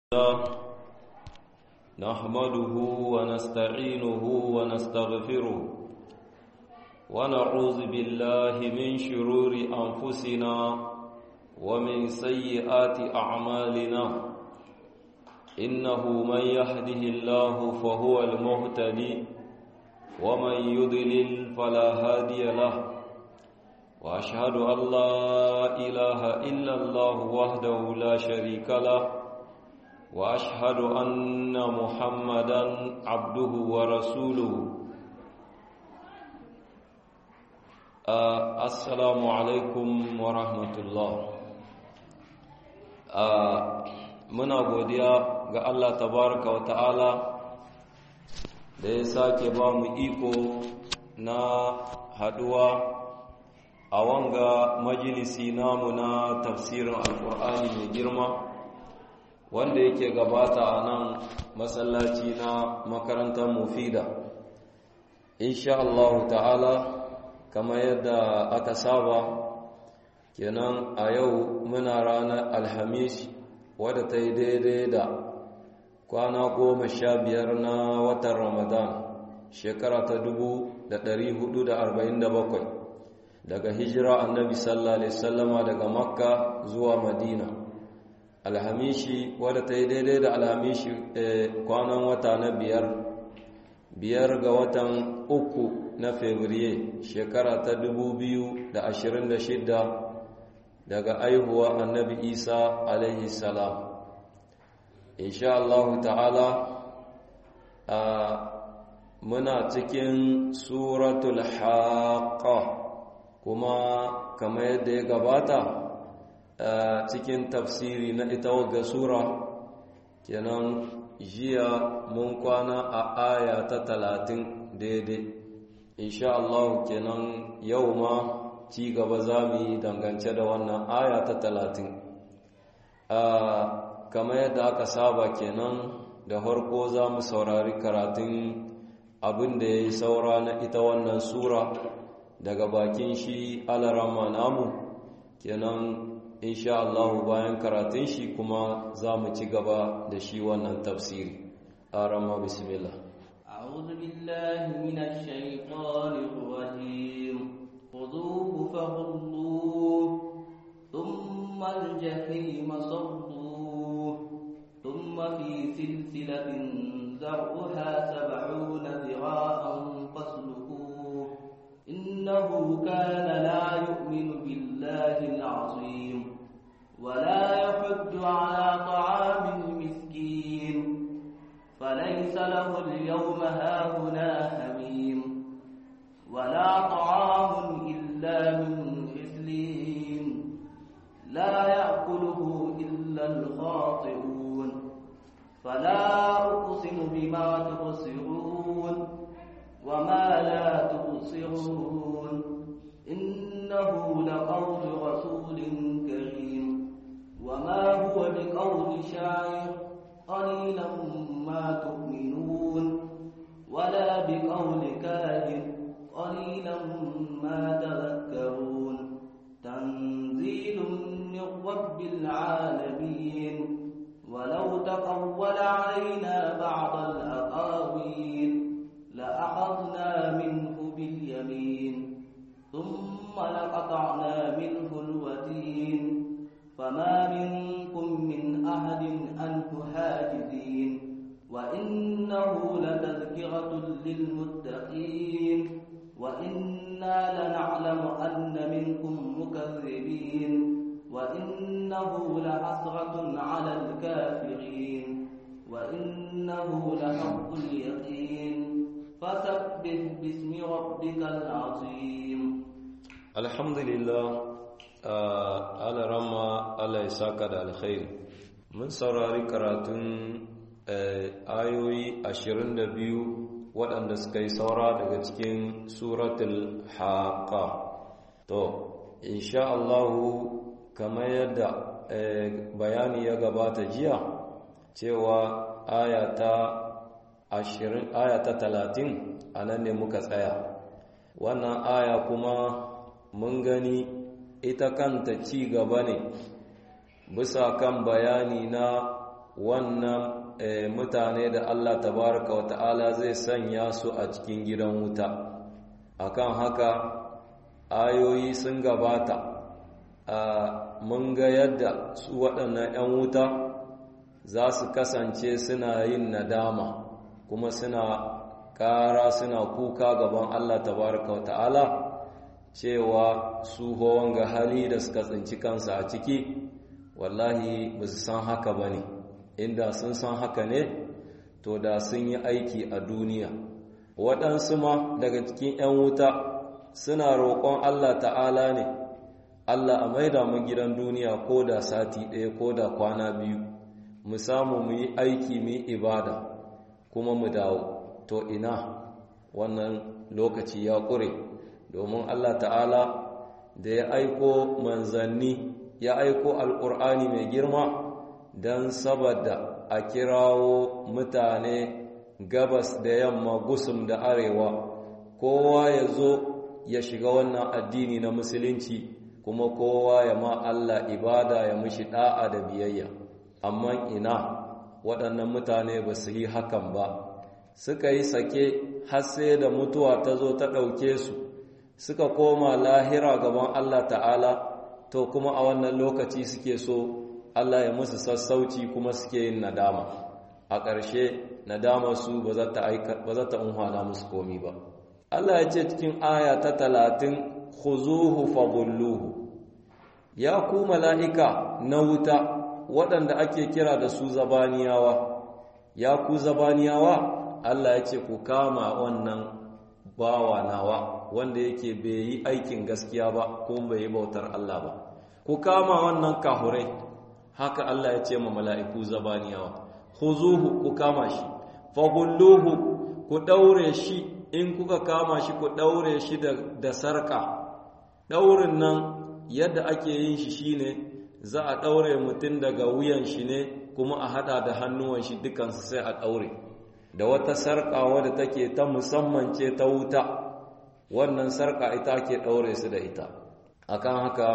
الله نحمده ونستعينه ونستغفره ونعوذ بالله من شرور أنفسنا ومن سيئات أعمالنا إنه من يهده الله فهو المهتدي ومن يضلل فلا هادي له وأشهد أن لا إله إلا الله وحده لا شريك له واشهد ان محمدا عبده ورسوله آه السلام عليكم ورحمه الله آه muna godiya ga Allah tabaraka wa ta'ala da ya sake ba mu iko na haduwa a wanga majalisi namu na tafsirin alkur'ani mai girma wanda yake gabata a nan masallaci na makarantar mufida insha Allah ta'ala kamar yadda aka saba kenan a yau muna ranar alhamis wadda ta yi daidai da kwana goma sha biyar na watan ramadan shekara ta dubu da ɗari hudu da arba'in da bakwai daga hijira annabi sallallahu alaihi sallama daga makka zuwa madina alhamishi wadda ta yi daidai da alhamishi kwanan wata na biyar biyar ga watan uku na fevriye shekara ta dubu biyu da ashirin da shidda daga aihuwa annabi isa alaihi salam insha allahu ta'ala a muna cikin suratul haqa kuma kamar yadda ya gabata cikin tafsiri na ita wagga sura kenan jiya mun kwana a aya ta talatin daidai insha Allah kenan yau ma ci gaba za mu yi dangance da wannan aya ta talatin kamar yadda aka saba kenan da farko za mu saurari karatun abin da ya yi saura na ita wannan sura daga bakin shi alarama namu kenan insha Allah bayan karatun shi kuma za mu ci gaba da shi wannan tafsiri arama bismillah أعوذ بالله من الشيطان الرجيم خذوه فغلوه ثم الجحيم صلوه ثم في سلسلة ذرعها سبعون ذراعا فاسلكوه إنه كان لا يؤمن بالله العظيم ولا يحد على طعام المسكين فليس له اليوم هاهنا حميم ولا طعام إلا من غسلين لا يأكله إلا الخاطئون فلا أقسم بما تبصرون وما لا تبصرون إنه لقول رسول كريم وما هو بقول شاعر قليلا ما تؤمنون ولا بقول كاهن قليلا ما تذكرون تنزيل من رب العالمين ولو تقول علينا بعض الأقاويل لأخذنا منه باليمين ثم لقطعنا منه الوتين فما منكم من أحد عنه حاجزين وإنه لتذكرة للمتقين وإنا لنعلم أن منكم مكذبين وإنه لحسرة على الكافرين وإنه لحق اليقين فسبح باسم ربك العظيم الحمد لله ala rama Allah ya saka da alkhairi mun saurari karatun ayoyi 22 waɗanda suka yi saura daga cikin suratul haqa to insha Allah kamar yadda bayani ya gabata jiya cewa aya ta 20 aya ta 30 anan ne muka tsaya wannan aya kuma mun gani ita kanta ci gaba ne bisa kan bayani na wannan mutane da Allah tabaraka wa ta'ala zai sanya su a cikin gidan wuta akan haka ayoyi sun gabata mun ga yadda su waɗannan 'yan wuta za su kasance suna yin nadama kuma suna ƙara suna kuka gaban Allah tabaraka wa ta'ala cewa su ga hali da suka tsinci kansa a ciki wallahi ba su san haka ba ne inda sun san haka ne to da sun yi aiki a duniya waɗansu ma daga cikin 'yan wuta suna roƙon Allah ta'ala ne Allah a maida mu gidan duniya ko da sati ɗaya ko da kwana biyu mu samu mu yi aiki mu yi ibada kuma mu dawo to ina wannan lokaci ya ƙure domin Allah ta'ala da ya aiko manzanni ya aiko alƙur'ani mai girma don saboda a kirawo mutane gabas da yamma gusum da arewa kowa ya zo ya shiga wannan addini na musulunci kuma kowa ya ma Allah ibada ya mushi da'a da biyayya amma ina waɗannan mutane ba su yi hakan ba suka yi sake har sai da mutuwa ta zo ta ɗauke su suka koma lahira gaban Allah ta'ala to kuma a wannan lokaci suke so Allah ya musu sassauci kuma suke yin nadama a ƙarshe nadama su ba za ta unhwana musu komi ba Allah ya ce cikin aya ta talatin khuzuhu fagulluhu ya ku mala'ika na wuta waɗanda ake kira da su zabaniyawa ya ku zabaniyawa Allah ya ce ku kama wannan bawa nawa wanda yake bai yi aikin gaskiya ba kuma bai yi bautar Allah ba ku kama wannan kahurai haka Allah ya ce ma mala'iku zabaniyawa khuzuhu ku kama shi fagulluhu ku daure shi in kuka kama shi ku daure shi da, da sarka daurin nan yadda ake yin shi shine za a daure mutum daga wuyan shi ne kuma a hada da hannuwan shi dukansu sai a daure da wata sarka wadda take ta musamman ce ta wuta wannan sarka ita ke daure su da ita akan haka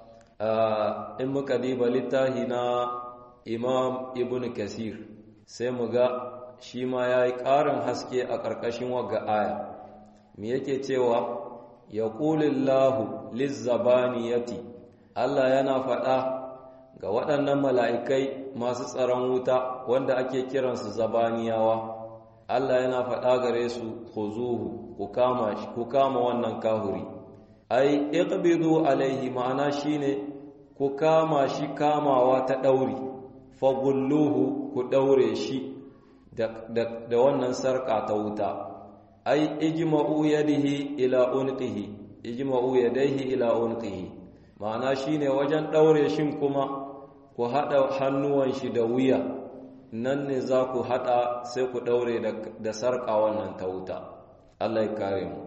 in muka diba littahi na imam ibn kasir sai mu ga shi ma ya yi ƙarin haske a ƙarƙashin wagga aya me yake cewa ya ƙulillahu lizzabaniyati Allah yana faɗa ga waɗannan mala'ikai masu tsaron wuta wanda ake kiransu zabaniyawa Allah yana faɗa gare su khuzuhu ku kama shi ku kama wannan kahuri ai iqbidu alaihi ma'ana shine ku kama shi kamawa ta ɗauri fagulluhu ku ɗaure shi da wannan sarƙa ta wuta ai ijma'u yadihi ila unqihi ijma'u yadayhi ila unqihi ma'ana shine wajen ɗaure shin kuma ku haɗa hannuwan shi da wuya nan ne za ku haɗa sai ku ɗaure da sarƙa wannan ta wuta Allah ya kare mu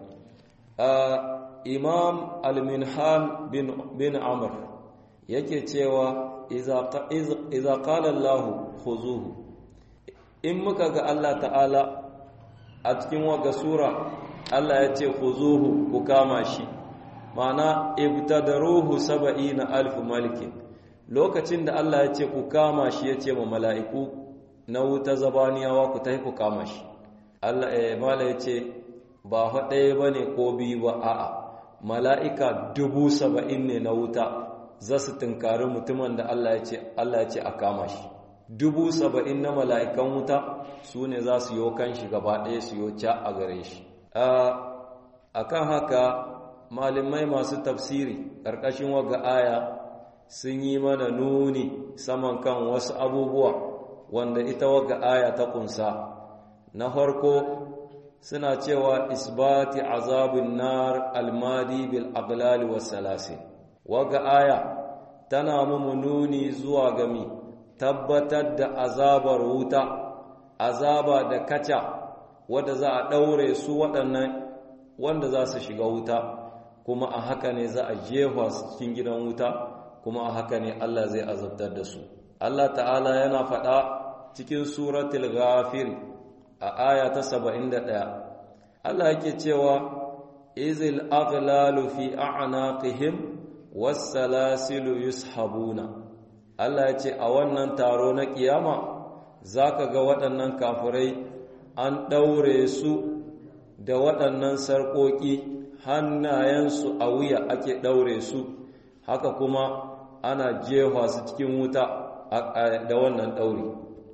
imam al-minhan bin amr yake cewa iza qala Allah khuzuhu in muka ga Allah ta'ala a cikin waga sura Allah ya ce khuzuhu ku kama shi ma'ana ibtadaruhu saba'ina alf malikin lokacin da Allah ya ce ku kama shi ya ce ma mala'iku na wuta zabaniyawa ku tafi ku kama shi Allah eh mala ya ce ba ɗaya bane ko biyu ba a'a mala'ika dubu saba'in ne na wuta za su tunkari mutumin da Allah ya ce Allah ya ce a kama shi dubu saba'in na mala'ikan wuta su ne za su yi kan shi gaba ɗaya su yi ca a gare shi a kan haka malamai masu tafsiri ƙarƙashin waga aya sun yi mana nuni saman kan wasu abubuwa wanda ita waga aya ta ƙunsa na farko suna cewa isbati azabin nar almadi bil aglali was salasin waga aya tana mu nuni zuwa gami tabbatar da azabar wuta azaba da kaca wadda za a ɗaure su waɗannan wanda za su shiga wuta kuma a haka ne za a jefa su cikin gidan wuta kuma a haka ne Allah zai azabtar da su Allah ta'ala yana faɗa cikin suratul ghafir a aya ta 71 Allah yake cewa izil aghlalu fi a'naqihim was salasilu yushabuna Allah ya ce a wannan taro na kiyama zaka ga waɗannan kafirai an ɗaure su da waɗannan sarƙoƙi hannayensu a wuya ake ɗaure su haka kuma ana jefa su cikin wuta da wannan ɗauri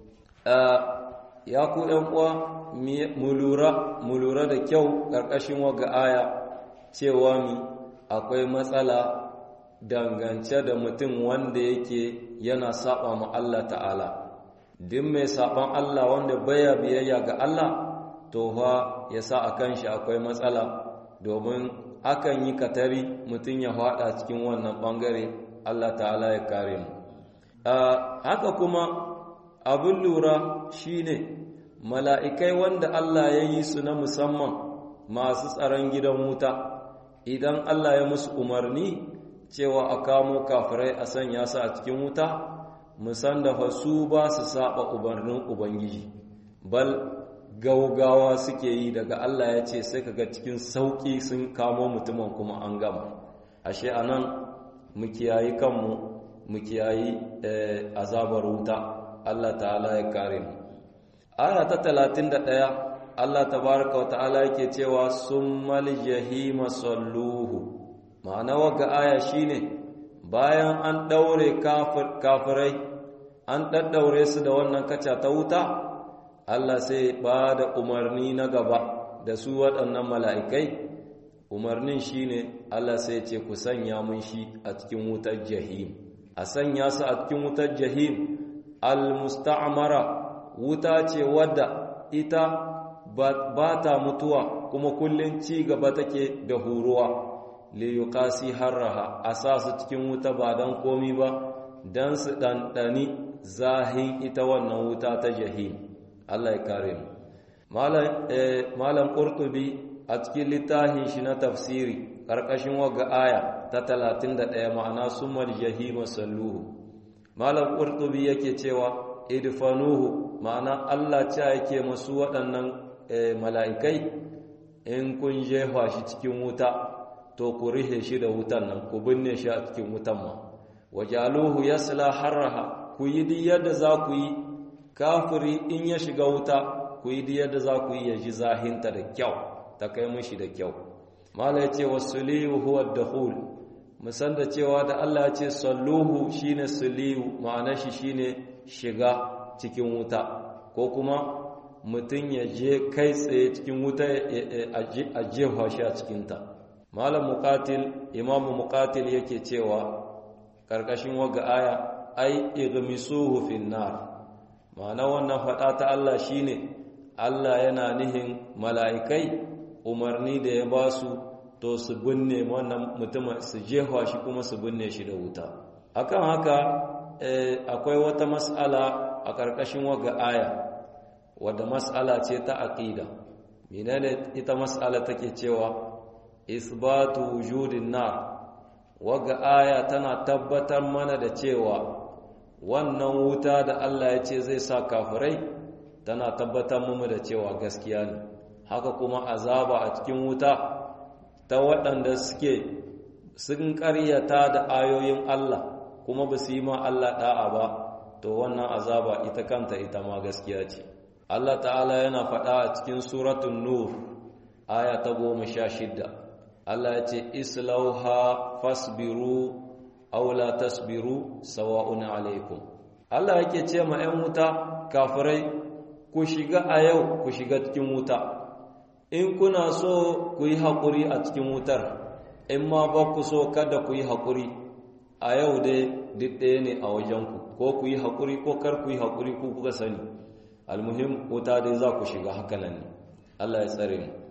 ya ku uwa mu lura da kyau ƙarƙashin waga aya cewa mi akwai matsala dangance da mutum wanda yake yana saba ma Allah ta'ala duk mai saban Allah wanda baya biyayya ga Allah to fa ya sa a kan shi akwai matsala domin akan yi katari mutum ya fada cikin wannan bangare Allah ta'ala ya kare mu haka kuma abin lura shine mala'ikai wanda Allah ya yi su na musamman masu tsaron gidan wuta idan Allah ya musu umarni cewa a kamo kafirai a sanya su a cikin wuta musan da su ba su saba umarnin ubangiji bal gaugawa suke yi daga Allah ya ce sai kaga cikin sauki sun kamo mutumin kuma an gama ashe anan mu kiyayi kanmu mu kiyayi azabar wuta Allah ta'ala ya kare mu aya ta 31 Allah tabaraka wa ta'ala yake cewa summal jahima salluhu ma'ana waga aya shine bayan an daure kafirai an daddaure su da wannan kaca ta wuta Allah sai ba da umarni na gaba da su waɗannan mala'ikai umarnin shine Allah sai ce ku sanya mun shi a cikin wutar jahim a sanya su a cikin wutar jahim al-musta'mara wuta ce wadda ita ba ta mutuwa kuma kullum ci gaba take da huruwa liyukasi harraha a sa su cikin wuta ba don komi ba don su ɗanɗani zahin ita wannan wuta ta jahim Allah ya kare mu malam ƙurtubi a cikin littafin shi na tafsiri ƙarƙashin waga aya ta 31 ma'ana summal jahima salluhu malam ƙurtubi yake cewa idfanuhu ma'ana Allah ce yake masu waɗannan mala'ikai in kun jefa shi cikin wuta to ku rihe shi da wutan nan ku binne shi a cikin wutan ma wajaluhu yasla harraha ku yi duk yadda za ku yi kafiri in ya shiga wuta ku yi duk yadda za ku yi ya ji zahinta da kyau ta kai mushi da kyau mala yace wasulihu huwa dakhul musan da cewa da Allah ya ce salluhu shine sulihu ma'ana shi shine shiga cikin wuta ko kuma mutum ya je kai tsaye cikin wuta a jefa shi a cikinta malam muqatil imamu muqatil yake cewa karkashin waga aya ai igmisuhu fin nar ma'ana wannan fada ta Allah shine Allah yana nihin mala'ikai umarni da ya ba su to su binne wannan mutum su jefa shi kuma su binne shi da wuta akan haka akwai wata mas'ala a karkashin waga aya wadda mas'ala ce ta aqida menene ita mas'ala take cewa isbatu wujudin nar waga aya tana tabbatar mana da cewa wannan wuta da Allah ya ce zai sa kafirai tana tabbatar mu da cewa gaskiya ne haka kuma azaba a cikin wuta ta waɗanda suke sun ƙaryata da ayoyin Allah kuma ba su yi ma Allah ɗa'a ba to wannan azaba ita kanta ita ma gaskiya ce Allah ta'ala yana faɗa a cikin suratun nur aya ta goma sha shidda Allah ya ce islauha fasbiru aw la tasbiru sawa'un alaikum Allah yake ce ma 'yan wuta kafirai ku shiga a yau ku shiga cikin wuta in kuna so ku yi haƙuri a cikin wutar in ma ba ku so kada ku yi haƙuri a yau dai duk ɗaya ne a wajenku ko ku yi haƙuri ko kar ku yi haƙuri ku kuka sani almuhim wuta dai za ku shiga hakanan ne Allah ya tsare mu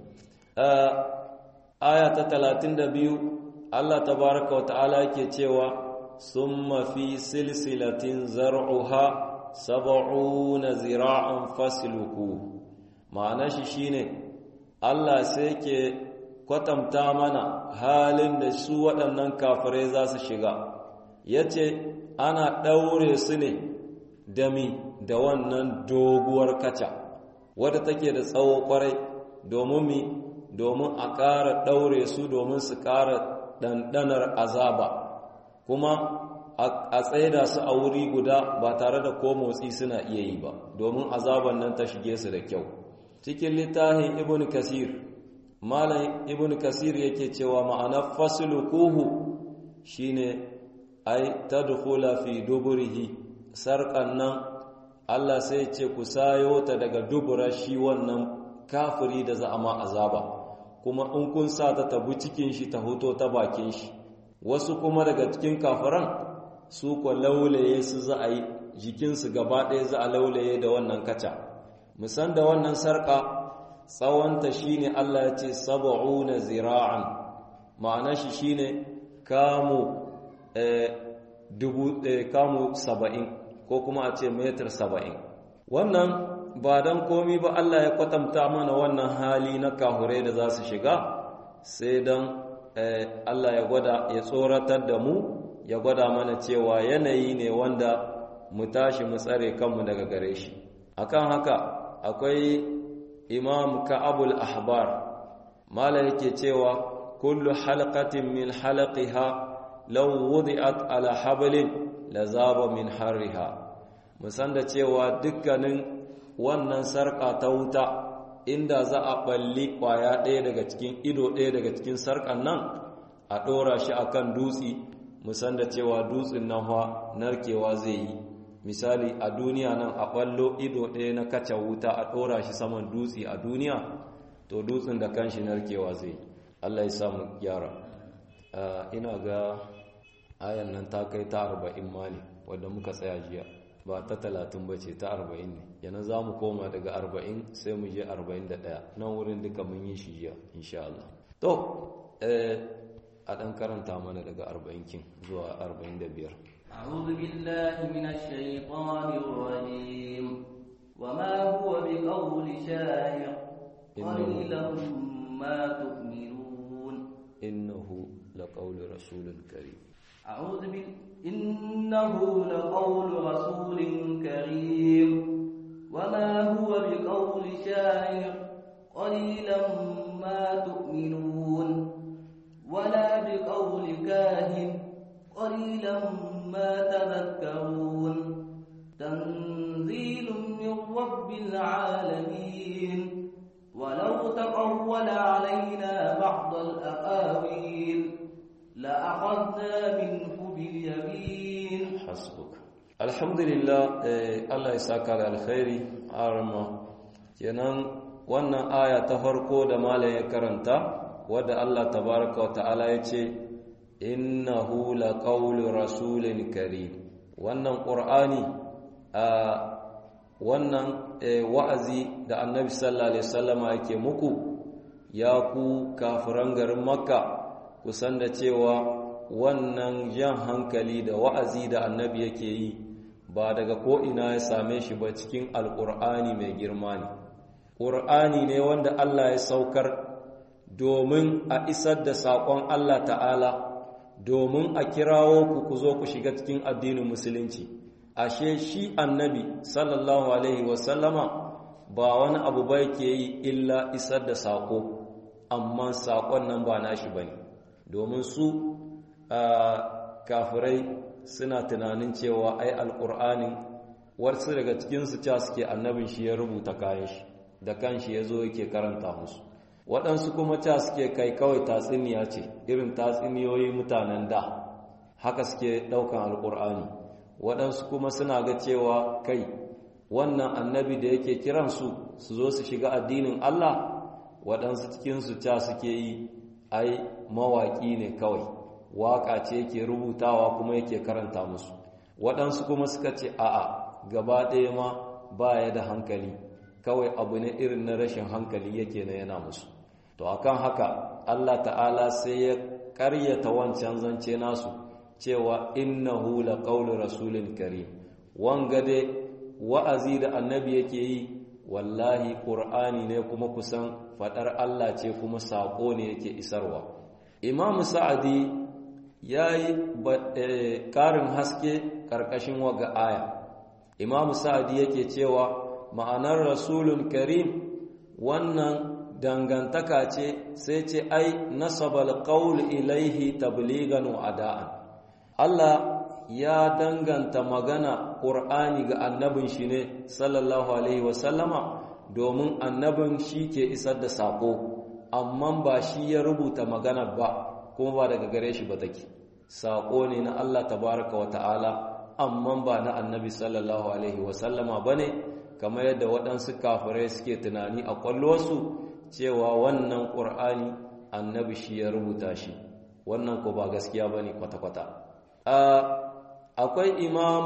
aya ta talatin da biyu Allah tabaraka wa ta'ala yake cewa summa fi silsilatin zar'uha sab'una zira'an fasluku ma'ana shi shine Allah sai ke kwatanta mana halin da su waɗannan kafirai za su shiga yace ana ɗaure su ne dami da wannan doguwar kaca wadda take da tsawo kwarai domin mi domin a ƙara ɗaure su domin su ƙara ɗanɗanar azaba kuma a tsaida su a wuri guda ba tare da ko motsi suna iya yi ba domin azaban nan ta shige su da kyau cikin littafin ibn kasir malam ibn kasir yake cewa ma'anar fasluquhu shine ai tadkhula fi duburihi sarqan nan Allah sai ce ku sayo ta daga dubura shi wannan kafiri da za a ma azaba kuma in kun sa ta tabu cikin shi ta hoto ta bakin shi wasu kuma daga cikin kafiran su ko laulaye su za a yi jikinsu gaba ɗaya za a laulaye da wannan kaca musan da wannan sarƙa tsawonta shine Allah ya ce saba'una zira'an ma'ana shi shine kamu dubu kamu saba'in ko kuma a ce metar saba'in wannan ba don komi ba Allah ya kwatanta mana wannan hali na kahure da za su shiga sai don Allah ya gwada ya tsoratar da mu ya gwada mana cewa yanayi ne wanda mu tashi mu tsare kanmu daga gare shi akan haka akwai imam ka'abul ahbar mala yake cewa kullu halqatin min halaqiha law wudi'at ala hablin lazaba min harriha musan da cewa dukkanin wannan sarka ta wuta inda za a balli kwaya ɗaya daga cikin ido ɗaya daga cikin sarkan nan a ɗora shi akan dutsi musan da cewa dutsin nan narkewa zai yi misali a duniya nan a ɓallo ido ɗaya na kaca wuta a ɗora shi saman dutse a duniya to dutsen da kanshi narkewa zai Allah ya samu gyara ina ga ayan nan ta kai ta arba'in ma ne wadda muka tsaya jiya ba ta talatin ba ce ta arba'in ne yana za mu koma daga arba'in sai mu je arba'in da ɗaya nan wurin duka mun yi shi jiya insha Allah to a ɗan karanta mana daga arba'in kin zuwa arba'in da biyar أعوذ بالله من الشيطان الرجيم وما هو بقول شاعر قليلا ما تؤمنون إنه لقول رسول كريم أعوذ بال إنه لقول رسول كريم وما هو بقول شاعر قليلا ما تؤمنون ولا بقول كاهن قليلا ما تذكرون تنزيل من رب العالمين ولو تقول علينا بعض الأقاويل لأخذنا منه باليمين حسبك الحمد لله الله يساك على الخير أرما kenan wannan aya ta farko da malam ya karanta wadda Allah tabaraka wa ta'ala ya ce innahu laqawlu rasulin karim wannan qur'ani a wannan wa'azi da annabi sallallahu alaihi wasallama yake muku ya ku kafiran garin makka kusan da cewa wannan jan hankali da wa'azi da annabi yake yi ba daga ko ina ya same shi ba cikin alqur'ani mai girma ne qur'ani ne wanda Allah ya saukar domin a isar da saƙon Allah ta'ala domin a kirawo ku ku zo ku shiga cikin addinin musulunci ashe shi annabi sallallahu alaihi wasallama ba wani abu ba yake yi illa isar da saƙo amma saƙon nan ba nashi bane domin su kafirai suna tunanin cewa ai alƙur'anin wasu daga cikinsu ca suke annabin shi ya rubuta kayan shi da kanshi ya zo yake karanta musu waɗansu kuma ca suke kai kawai tatsuniya ce irin tatsuniyoyi mutanen da haka suke ɗaukan alƙur'ani waɗansu kuma suna ga cewa kai wannan annabi da yake kiransu su zo su shiga addinin Allah waɗansu cikinsu ca suke yi ai mawaƙi ne kawai waƙa ce yake rubutawa kuma yake karanta musu waɗansu kuma suka ce a'a gaba ɗaya ma ba ya da hankali kawai abu ne irin na rashin hankali yake na yana musu to akan haka Allah ta'ala sai ya ƙaryata wancan zance nasu cewa innahu laqawlu rasulin karim wanga dai wa'azi da annabi yake yi wallahi qur'ani ne kuma kusan fadar Allah ce kuma sako ne yake isarwa imam sa'adi yayi karin haske karkashin waga aya imam sa'adi yake cewa ma'anar rasulun karim wannan dangantaka ce sai ce ai nasabal qaul ilaihi tabligan wa ada'an Allah ya danganta magana ƙur'ani ga annabin shi ne sallallahu alaihi wasallama domin annabin shi ke isar da saƙo amma ba shi ya rubuta magana ba kuma ba daga gare shi ba take saƙo ne na Allah tabaraka wa ta'ala amma ba na annabi sallallahu alaihi wasallama ba ne kamar yadda waɗansu kafirai suke tunani a ƙwallowarsu cewa wannan ƙur'ani annabi shi ya rubuta shi wannan ko ba gaskiya ba ne kwata-kwata akwai imam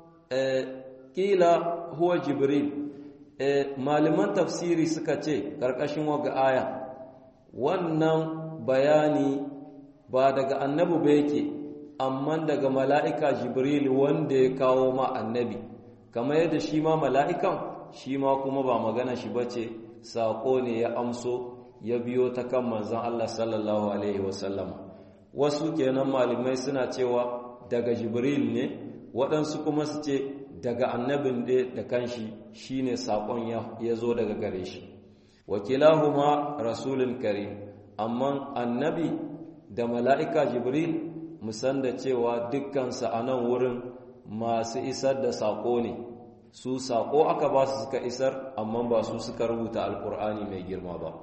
ƙila huwa jibril malaman tafsiri suka ce ƙarƙashin waga aya wannan bayani ba daga annabi ba yake amma daga mala'ika jibril wanda ya kawo ma annabi kamar yadda shi ma mala'ikan shi ma kuma ba magana shi ba ce saƙo ne ya amso ya biyo ta kan manzan Allah sallallahu Alaihi wasallama wasu kenan malamai suna cewa daga jibril ne waɗansu kuma su ce daga annabin da kanshi shi ne saƙon ya zo daga gare shi wakilahuma rasulun karim amma annabi da mala'ika jibril musan da cewa dukkansa a nan wurin masu isar da saƙo ne su saƙo aka ba su suka isar amma ba su suka rubuta alƙur'ani mai girma ba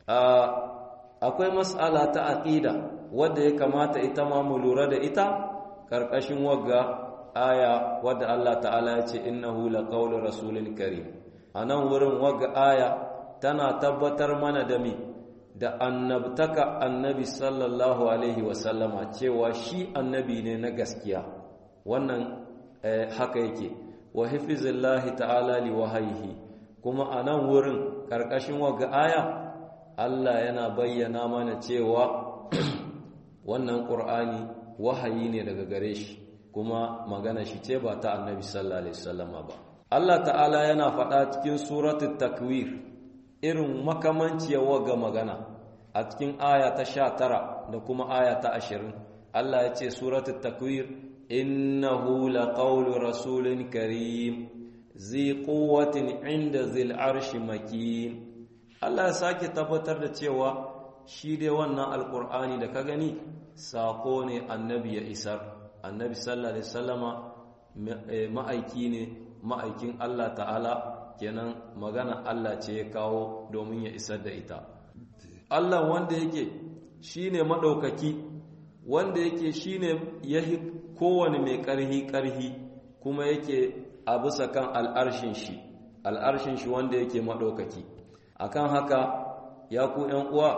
akwai matsala ta aƙida wadda ya kamata ita ma mu lura da ita ƙarƙashin wagga aya wadda Allah ta'ala ya ce innahu laqawlu rasulin karim anan wurin wagga aya tana tabbatar mana da mi da annabtaka annabi sallallahu alaihi wasallama cewa shi annabi ne na gaskiya wannan haka yake wa hifizillahi ta'ala li wahayihi kuma a nan wurin ƙarƙashin waga aya Allah yana bayyana mana cewa wannan ƙur'ani wahayi ne daga gare shi kuma magana shi ce ba ta annabi sallallahu alaihi wasallama ba Allah ta'ala yana faɗa cikin suratul takwir irin makamanciyar waga magana a cikin aya ta sha tara da kuma aya ta ashirin Allah ya ce suratul takwir innahu laqawlu rasulin karim zi quwwatin inda zil arshi makin Allah ya sake tabbatar da cewa shi dai wannan alqur'ani da ka gani sako ne annabi ya isar annabi sallallahu alaihi wasallama ma'aiki ne ma'aikin Allah ta'ala kenan magana Allah ce ya kawo domin ya isar da ita Allah wanda yake shine madaukaki wanda yake shine yahi kowane mai karhi karhi kuma yake a bisa kan al'arshin shi al'arshin shi wanda yake madaukaki akan haka ya ku ƴan uwa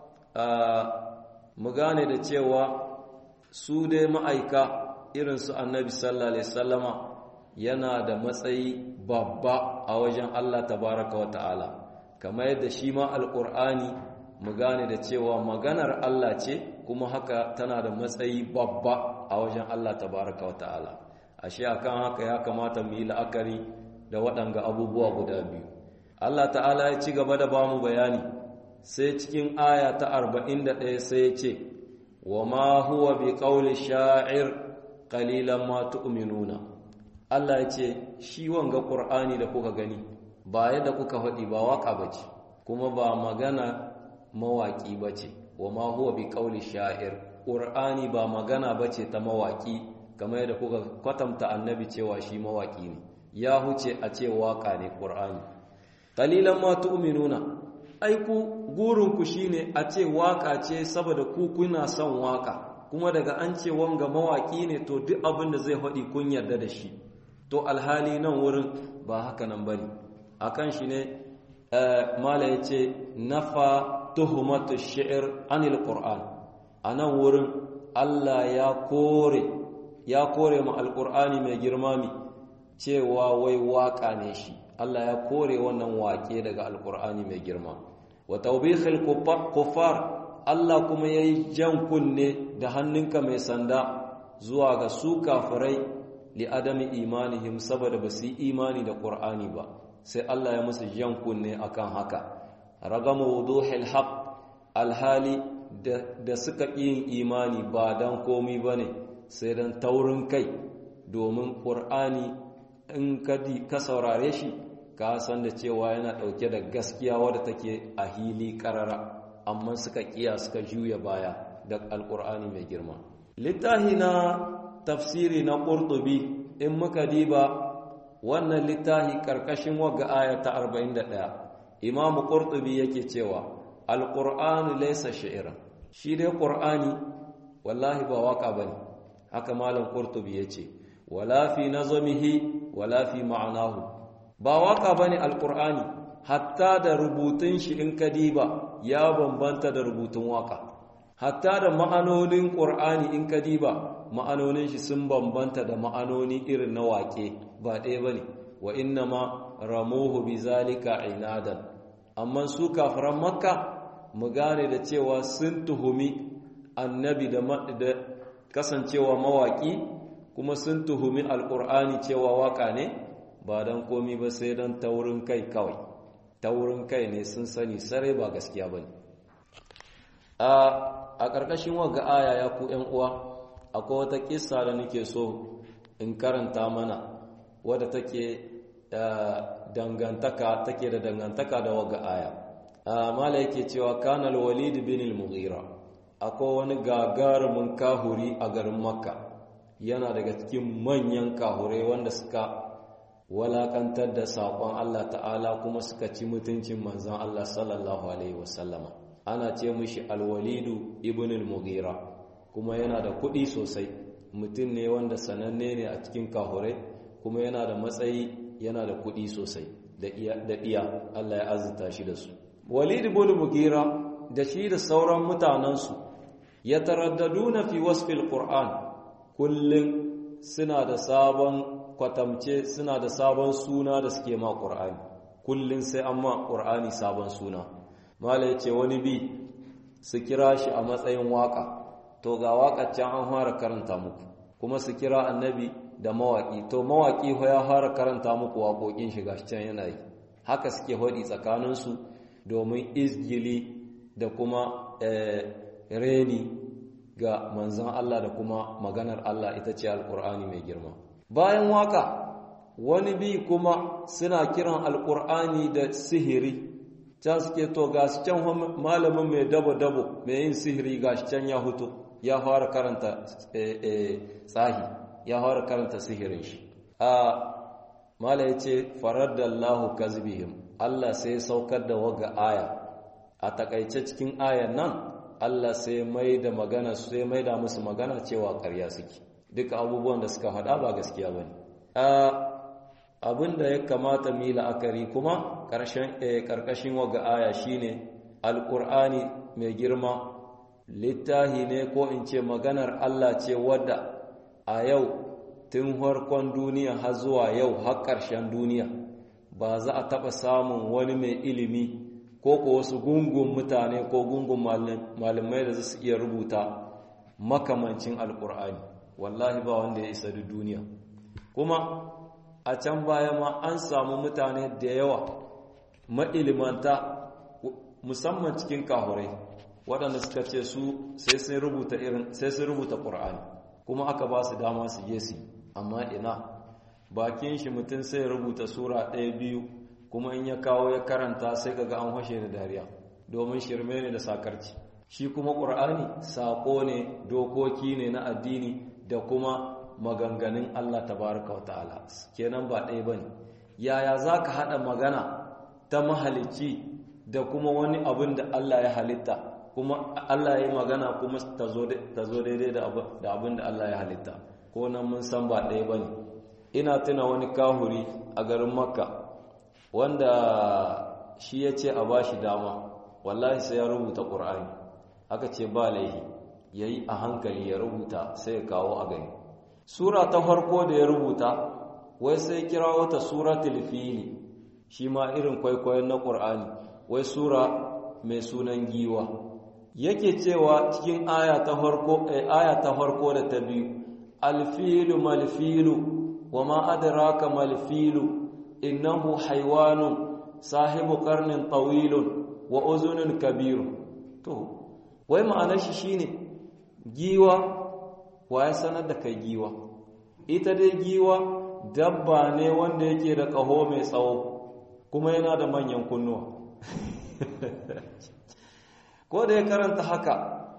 mu gane da cewa su dai ma'aika irin su annabi sallallahu alaihi wasallama yana da matsayi babba a wajen Allah tabaraka wa ta'ala kamar yadda shi ma alƙur'ani mu gane da cewa maganar Allah ce kuma haka tana da matsayi babba a wajen Allah tabaraka wa ta'ala ashe akan haka ya kamata mu yi la'akari da waɗanga abubuwa guda biyu Allah ta'ala ya ci gaba da ba mu bayani sai cikin aya ta 41 sai ya ce wa ma huwa bi qawli sha'ir qalilan ma tu'minuna Allah ya ce shi wanga Qur'ani da kuka gani ba yadda kuka faɗi ba waka bace kuma ba magana mawaki bace wa ma huwa bi qawli sha'ir Qur'ani ba magana bace ta mawaki kamar yadda kuka kwatanta annabi cewa shi mawaki ne ya huce a ce waka ne Qur'ani qalilan ma tu'minuna ai ku gurin ku shine a ce waka ce saboda ku kuna son waka kuma daga an ce wanga mawaki ne to duk abin da zai faɗi kun yarda da shi to alhali nan wurin ba haka nan bane akan shi ne mala yace nafa tuhumatu shi'r anil qur'an anan wurin Allah ya kore ya kore mu alqur'ani mai girma mi cewa wai waka ne shi Allah ya kore wannan wake daga alqur'ani mai girma wa tawbihil kuffar Allah kuma yayi jan kunne da hannunka mai sanda zuwa ga su kafirai li adami imanihim saboda ba su yi imani da ƙur'ani ba sai Allah ya musu jan kunne akan haka ragama wuduhil haq alhali da suka yin imani ba dan komi bane sai dan taurin kai domin ƙur'ani in ka saurare shi ka san da cewa yana ɗauke da gaskiya wadda take a hili ƙarara amma suka kiya suka juya baya da alƙur'ani mai girma littahi na tafsiri na ƙurtubi in muka diba wannan littafi ƙarƙashin wagga aya ta 41 imamu ƙurtubi yake cewa alƙur'anu laisa sha'iran shi dai ƙur'ani wallahi ba waka bane haka malam ƙurtubi ya ce wala fi nazamihi wala fi ma'anahu ba waka bane alƙur'ani hatta da rubutun shi in ka diba ya bambanta da rubutun waka hatta da ma'anonin ƙur'ani in ka diba ma'anonin shi sun bambanta da ma'anoni irin na waƙe ba ɗaya ba ne wa inna ma ramuhu bi zalika inadan amma su kafiran makka mu gane da cewa sun tuhumi annabi da kasancewa mawaƙi kuma sun tuhumi alƙur'ani cewa waƙa ne ba don komi ba sai don taurin kai kawai taurin kai ne sun sani sarai ba gaskiya ba ne a ƙarƙashin waga aya ya ku ‘yan uwa akwai wata ƙissa da nake so in karanta mana wadda take dangantaka take da dangantaka da waga aya mala yake cewa kanal walid bin al-mughira akwai wani gagarumin kahuri a garin makka yana daga cikin manyan kahurai wanda suka walakantar da saƙon Allah ta'ala kuma suka ci mutuncin manzon Allah sallallahu alaihi wasallama ana ce mishi alwalidu ibn al-mughira kuma yana da kuɗi sosai mutum ne wanda sananne ne a cikin kahurai kuma yana da matsayi yana da kuɗi sosai da iya Allah ya azuta shi da su walid ibn mughira da shi da sauran mutanensu ya taraddaduna fi wasfil qur'an kullum suna da sabon kwatamce suna da sabon suna da suke ma qur'ani kullum sai an ma qur'ani sabon suna mala ya ce wani bi su kira shi a matsayin waka to ga waka can an fara karanta muku kuma su kira annabi da mawaki to mawaki ya fara karanta muku waƙoƙin shi gashi can yana yi haka suke haɗi tsakaninsu domin izgili da kuma reni ga manzan Allah da kuma maganar Allah ita ce alƙur'ani mai girma bayan waka wani bi kuma suna kiran alƙur'ani da sihiri can suke to ga su can malamin mai dabo-dabo mai yin sihiri ga shi can ya hutu ya fara karanta tsahi ya fara karanta sihirin shi a mala ya ce farar da allahu kazbihim allah sai saukar da waga aya a takaice cikin ayan nan allah sai mai da magana sai mai da musu magana cewa karya suke duka abubuwan da suka faɗa ba gaskiya ba ne abin da ya kamata mu yi la'akari kuma ƙarƙashin waga aya shine alƙur'ani mai girma littahi ne ko in ce maganar Allah ce wadda a yau tun harkon duniya har zuwa yau har ƙarshen duniya ba za a taɓa samun wani mai ilimi ko ko wasu gungun mutane ko gungun malamai da za su iya rubuta makamancin alƙur'ani wallahi ba wanda ya isa da duniya kuma a can baya ma an samu mutane da yawa ma'ilimanta musamman cikin kahurai waɗanda suka ce su sai sun rubuta irin sai sun rubuta ƙur'ani kuma aka ba su dama su je su amma ina bakin shi mutum sai rubuta sura ɗaya biyu kuma in ya kawo ya karanta sai kaga an hashe da dariya domin shirme ne da sakarci shi kuma ƙur'ani saƙo ne dokoki ne na addini da kuma maganganun Allah tabaraka wa ta'ala kenan ba ɗaya bane yaya zaka hada magana ta mahalicci da kuma wani abin da Allah ya halitta kuma Allah ya yi magana kuma ta zo daidai da abin da Allah ya halitta ko nan mun san ba ɗaya bane ina tuna wani kahuri a garin makka wanda shi ya ce a bashi dama wallahi sai ya rubuta ƙur'ani aka ce ba laihi yayi a hankali ya rubuta sai ya kawo a gani sura ta farko da ya rubuta wai sai kira wata suratul fili shi ma irin kwaikwayon na ƙur'ani wai sura mai sunan giwa yake cewa cikin aya ta farko eh, aya ta farko da ta biyu alfilu malfilu wa ma adraka malfilu innahu haywanun sahibu qarnin tawilun wa uzunun kabiru to wai ma'anar shi shine giwa wa ya sanar da kai giwa ita dai giwa dabba ne wanda yake da ƙaho mai tsawo kuma yana da manyan kunnuwa ko da ya karanta haka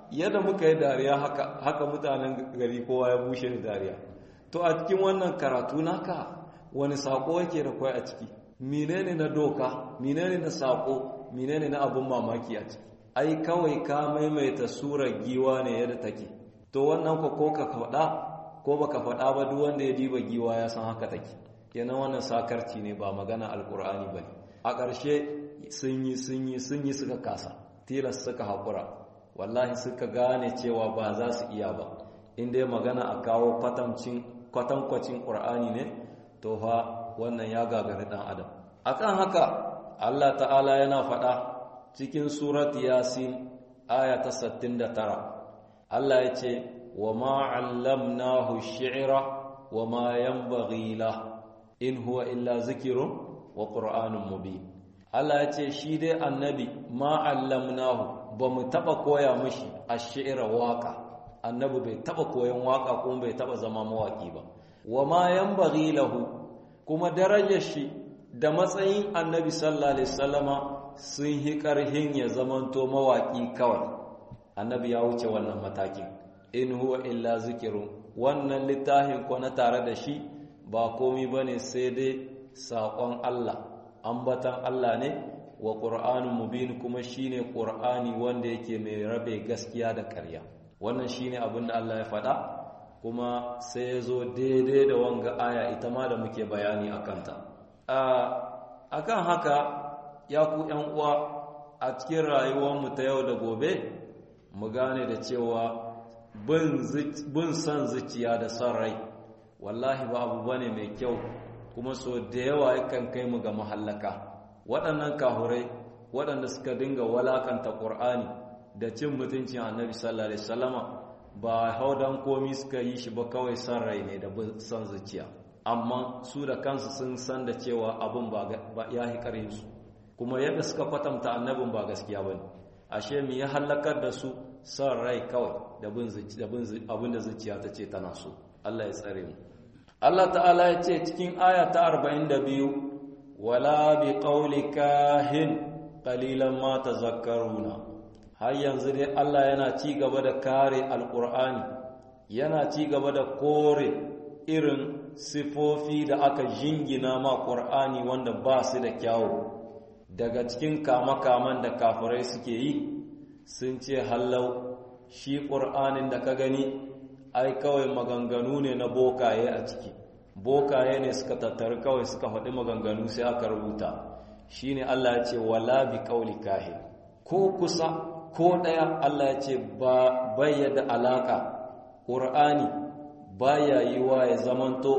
yadda muka yi dariya haka haka mutanen gari kowa ya bushe da dariya to a cikin wannan karatu naka wani sako yake da kwai a ciki menene na doka menene na sako menene na abun mamaki a ciki ai kawai ka maimaita surar giwa ne yadda take to wannan ko ko ka faɗa ko baka faɗa ba duk wanda ya diba giwa ya san haka take kenan wannan sakarci ne ba magana alkur'ani bane a ƙarshe sun yi sun yi sun yi suka kasa tilas suka haƙura wallahi suka gane cewa ba za su iya ba inda magana a kawo kwatankwacin ƙur'ani ne to fa wannan ya gagari ɗan adam akan haka allah ta'ala yana faɗa cikin surat yasin aya ta 69 allah ya ce wa ma'allamnahu shi'ira wa ma yanbaghi la in huwa illa zikirun wa qur'anun mubin Allah ya ce shi dai annabi ma allamnahu ba mu taba koya mishi ash-shi'ra waka annabi bai taba koyan waka kuma bai taba zama mawaki ba wa ma yanbaghi lahu kuma darajar shi da matsayin annabi sallallahu alaihi wasallama sun hi karhin ya zamanto mawaki kawai annabi ya wuce wannan matakin in huwa illa zikirun wannan littafin ko na tare da shi ba komi bane sai dai saƙon Allah ambatan Allah ne wa ƙur'anin mubin kuma shine ƙur'ani wanda yake mai rabe gaskiya da ƙarya wannan shine abin da Allah ya faɗa kuma sai ya zo daidai da wanga aya ita ma da muke bayani a kanta a kan haka ya ku ‘yan uwa a cikin rayuwarmu ta yau da gobe mu gane da cewa bin son zuciya da son rai wallahi ba abu bane mai kyau kuma so da yawa yakan kai mu ga mahallaka waɗannan kahurai waɗanda suka dinga walakanta ƙur'ani da cin mutuncin annabi sallallahu alaihi wasallama ba haudan komi suka yi shi ba kawai san rai ne da san zuciya amma su da kansu sun san da cewa abin ba ya yi ƙarhinsu kuma yadda suka kwatanta annabin ba gaskiya ba ne ashe mu ya hallakar da su san rai kawai da bin abin da zuciya ta ce tana so Allah ya tsare mu Allah ta'ala ya ce cikin aya ta 42 wala bi qawli kahin qalilan ma tazakkaruna har yanzu dai Allah yana ci gaba da kare alqur'ani yana ci gaba da kore irin sifofi da aka jingina ma qur'ani wanda ba su da kyawu daga cikin kama-kaman da kafirai suke yi sun ce hallau shi qur'anin da ka gani ai kawai maganganu ne na bokaye a ciki bokaye ne suka tattari kawai suka faɗi maganganu sai aka rubuta shi ne Allah ya ce wala bi ƙauli kahin ko kusa ko ɗaya Allah ya ce ba bayyada alaƙa ƙur'ani baya yi wa ya zamanto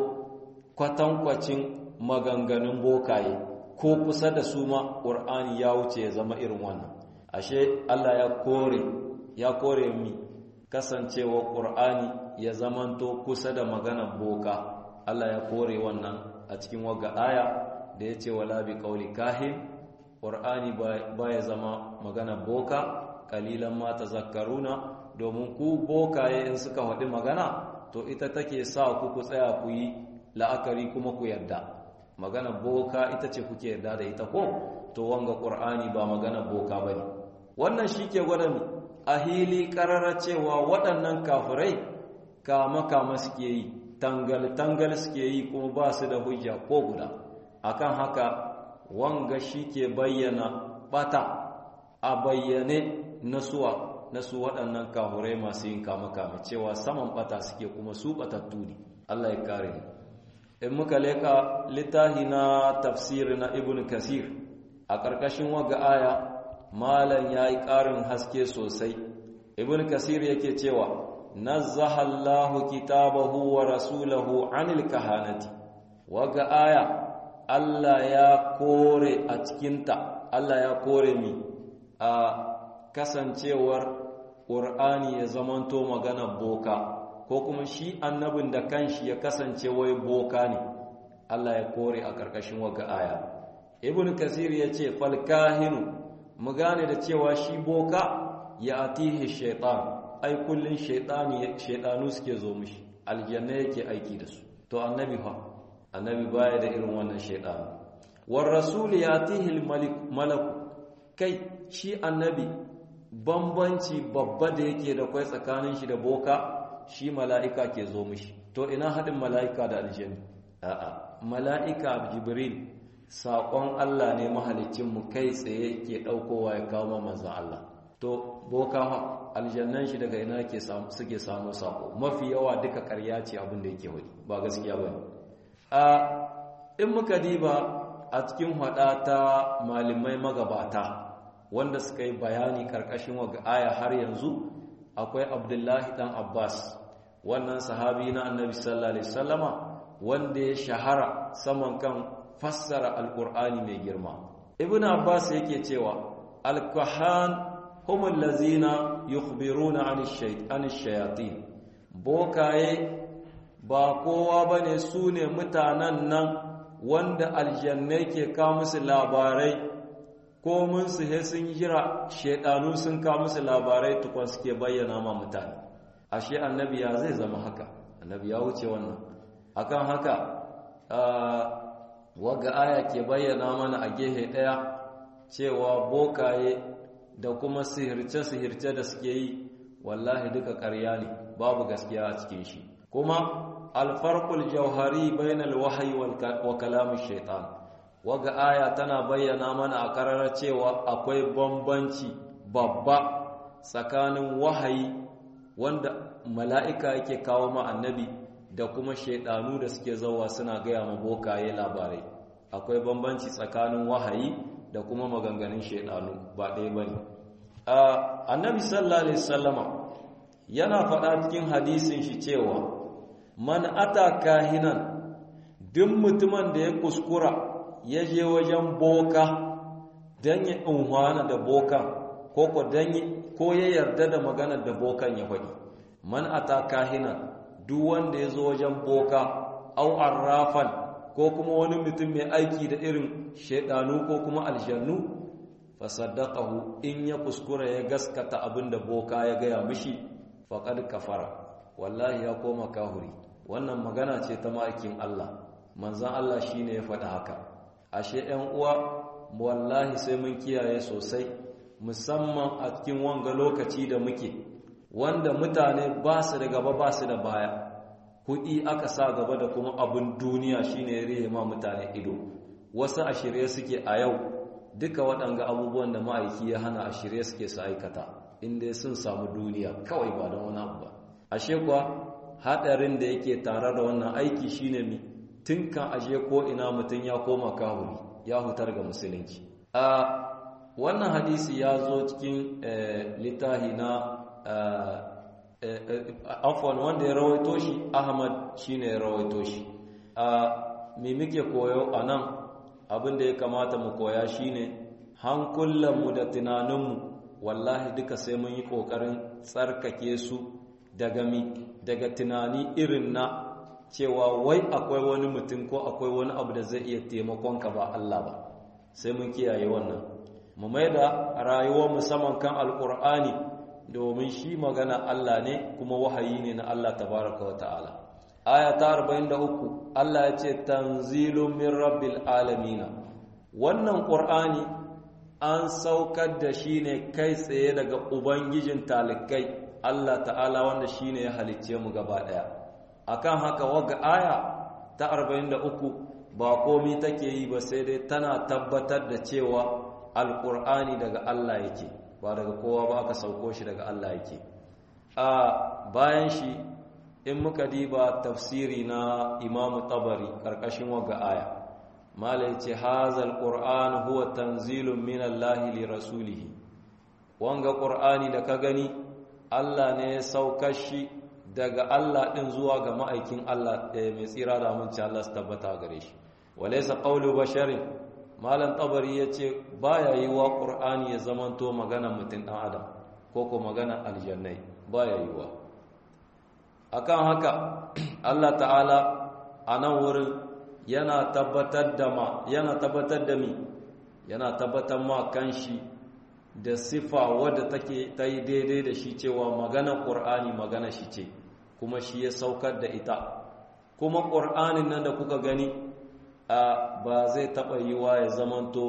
kwatankwacin maganganun bokaye ko kusa da su ma ƙur'ani ya wuce ya zama irin wannan ashe Allah ya kore ya kore mi kasancewa ƙur'ani ya zamanto kusa da maganar boka Allah ya kore wannan a cikin waga aya da ya ce wala bi ƙauli kahin ƙur'ani ba ya zama maganar boka ƙalilan ma ta zakaruna domin ku bokaye in suka haɗi magana to ita take sa ku ku tsaya ku yi la'akari kuma ku yarda maganar boka ita ce kuke yarda da ita ko to wanga ƙur'ani ba maganar boka ba ne wannan shi ke gwada mi a hili ƙarara cewa waɗannan kafirai kama-kama suke yi tangal-tangal suke yi kuma ba su da hujja ko guda akan haka wanga shi ke bayyana bata a bayyane nasuwa nasu waɗannan kafirai masu yin kama-kama cewa saman bata suke kuma su batattu ne Allah ya kare ni in muka leka littahi na tafsiri na ibn kasir a ƙarƙashin waga aya malam ya yi ƙarin haske sosai ibn kasir yake cewa nazzaha Allahu kitabahu wa rasulahu anil kahanati waga aya Allah ya kore a cikinta Allah ya kore mi a kasancewar Qur'ani ya zamanto magana boka ko kuma shi annabin da kanshi ya kasance wai boka ne Allah ya kore a ƙarƙashin waga aya ibn kasir ya ce falkahinu mu gane da cewa shi boka ya atihi shaitan ai kullun shaitani shaitanu suke zo mishi aljanna yake aiki da su to annabi fa annabi baya da irin wannan shaitanu war rasul ya atihi malaku kai shi annabi bambanci babba da yake da kwai tsakanin shi da boka shi mala'ika ke zo mishi to ina haɗin mala'ika da aljani a'a mala'ika jibril saƙon Allah ne mu kai tsaye ke ɗaukowa ya kawo manzan Allah to boka ha aljannan shi daga ina suke samu saƙo mafi yawa duka ƙarya ce abin da yake wani ba gaskiya ba a in muka diba a cikin haɗa ta malamai magabata wanda suka yi bayani ƙarƙashin wa aya har yanzu akwai abdullahi ɗan abbas wannan sahabi na annabi sallallahu alaihi wasallama wanda ya shahara saman kan fassara alkur'ani mai girma ibn abbas yake cewa alkahan humul lazina yukhbiruna an shayatin bokaye ba kowa bane su ne mutanen nan wanda aljannai ke kawo musu labarai ko mun su he sun jira shedanu sun kawo musu labarai tukun suke bayyana ma mutane ashe annabi ya zai zama haka annabi ya wuce wannan akan haka waga aya ke bayyana mana a gehe ɗaya cewa bokaye da kuma sihirce-sihirce da suke yi wallahi duka ƙarya ne babu gaskiya a cikin shi kuma alfarkul jauhari bainal wahayi wa kalamun shaitan waga aya tana bayyana mana a ƙarar cewa akwai bambanci babba tsakanin wahayi wanda mala'ika yake kawo ma annabi da kuma shaidanu da suke zauwa suna gaya ma bokaye labarai akwai bambanci tsakanin wahayi da kuma maganganun shaidanu ba ɗaya ba ne annabi sallallahu alaihi sallama yana faɗa cikin hadisin shi cewa man ata kahinan duk mutumin da ya kuskura ya je wajen boka don ya unhwana da bokan ko ko ya yarda da maganar da bokan ya faɗi man ata kahinan duk wanda ya zo wajen boka au arrafan ko kuma wani mutum mai aiki da irin shaidanu ko kuma aljannu fasaddaqahu in ya kuskura ya gaskata abinda boka ya gaya mishi faqad kafara wallahi ya koma kahuri wannan magana ce ta ma'aikin Allah manzon Allah shine ya faɗi haka ashe 'yan uwa wallahi sai mun kiyaye sosai musamman a cikin wanga lokaci da muke wanda mutane ba su da gaba ba su da baya kuɗi aka sa gaba da kuma abin duniya shine ya rihe ma mutane ido wasu a shirye suke a yau duka waɗanga abubuwan da ma'aiki ya hana a shirye suke su aikata inda sun samu duniya kawai ba don wani abu ba ashe kuwa haɗarin da yake tare da wannan aiki shine mi tun kan aje ko ina mutum ya koma kahuri ya hutar ga musulunci a wannan hadisi ya zo cikin littahi na afwan wanda ya rawaito shi ahmad shine ya rawaito shi a me muke koyo a nan abin da ya kamata mu koya shine hankulanmu da tunaninmu wallahi duka sai mun yi ƙoƙarin tsarkake su daga mi daga tunani irin na cewa wai akwai wani mutum ko akwai wani abu da zai iya taimakon ka ba Allah ba sai mun kiyaye wannan mu maida rayuwar musamman kan alkur'ani domin shi magana Allah ne kuma wahayi ne na Allah tabaraka wa ta'ala aya ta 43 Allah ya ce tanzilun min rabbil alamin wannan qur'ani an saukar da shi ne kai tsaye daga ubangijin talikai Allah ta'ala wanda shine ya halicce mu gaba daya akan haka waga aya ta 43 ba komi take yi ba sai dai tana tabbatar da cewa alqur'ani daga Allah yake ba daga kowa ba aka sauko shi daga Allah yake a bayan shi in muka diba tafsiri na Imam Tabari karkashin waga aya mala yace hazal qur'an huwa tanzilun min Allah li rasulihi wanga qur'ani da ka gani Allah ne ya saukar shi daga Allah din zuwa ga ma'aikin Allah mai tsira da aminci Allah su tabbata gare shi walaysa qawlu basharin malam tabari ya ce ba ya yi wa ƙur'ani ya zamanto magana mutum ɗan adam ko ko magana aljannai ba ya yi wa akan haka allah ta'ala a nan wurin yana tabbatar da ma yana tabbatar da mi yana tabbatar ma kanshi da sifa wadda take ta yi daidai da shi cewa magana ƙur'ani magana shi ce kuma shi ya saukar da ita kuma ƙur'anin nan da kuka gani a ba zai taɓa yi wa ya zamanto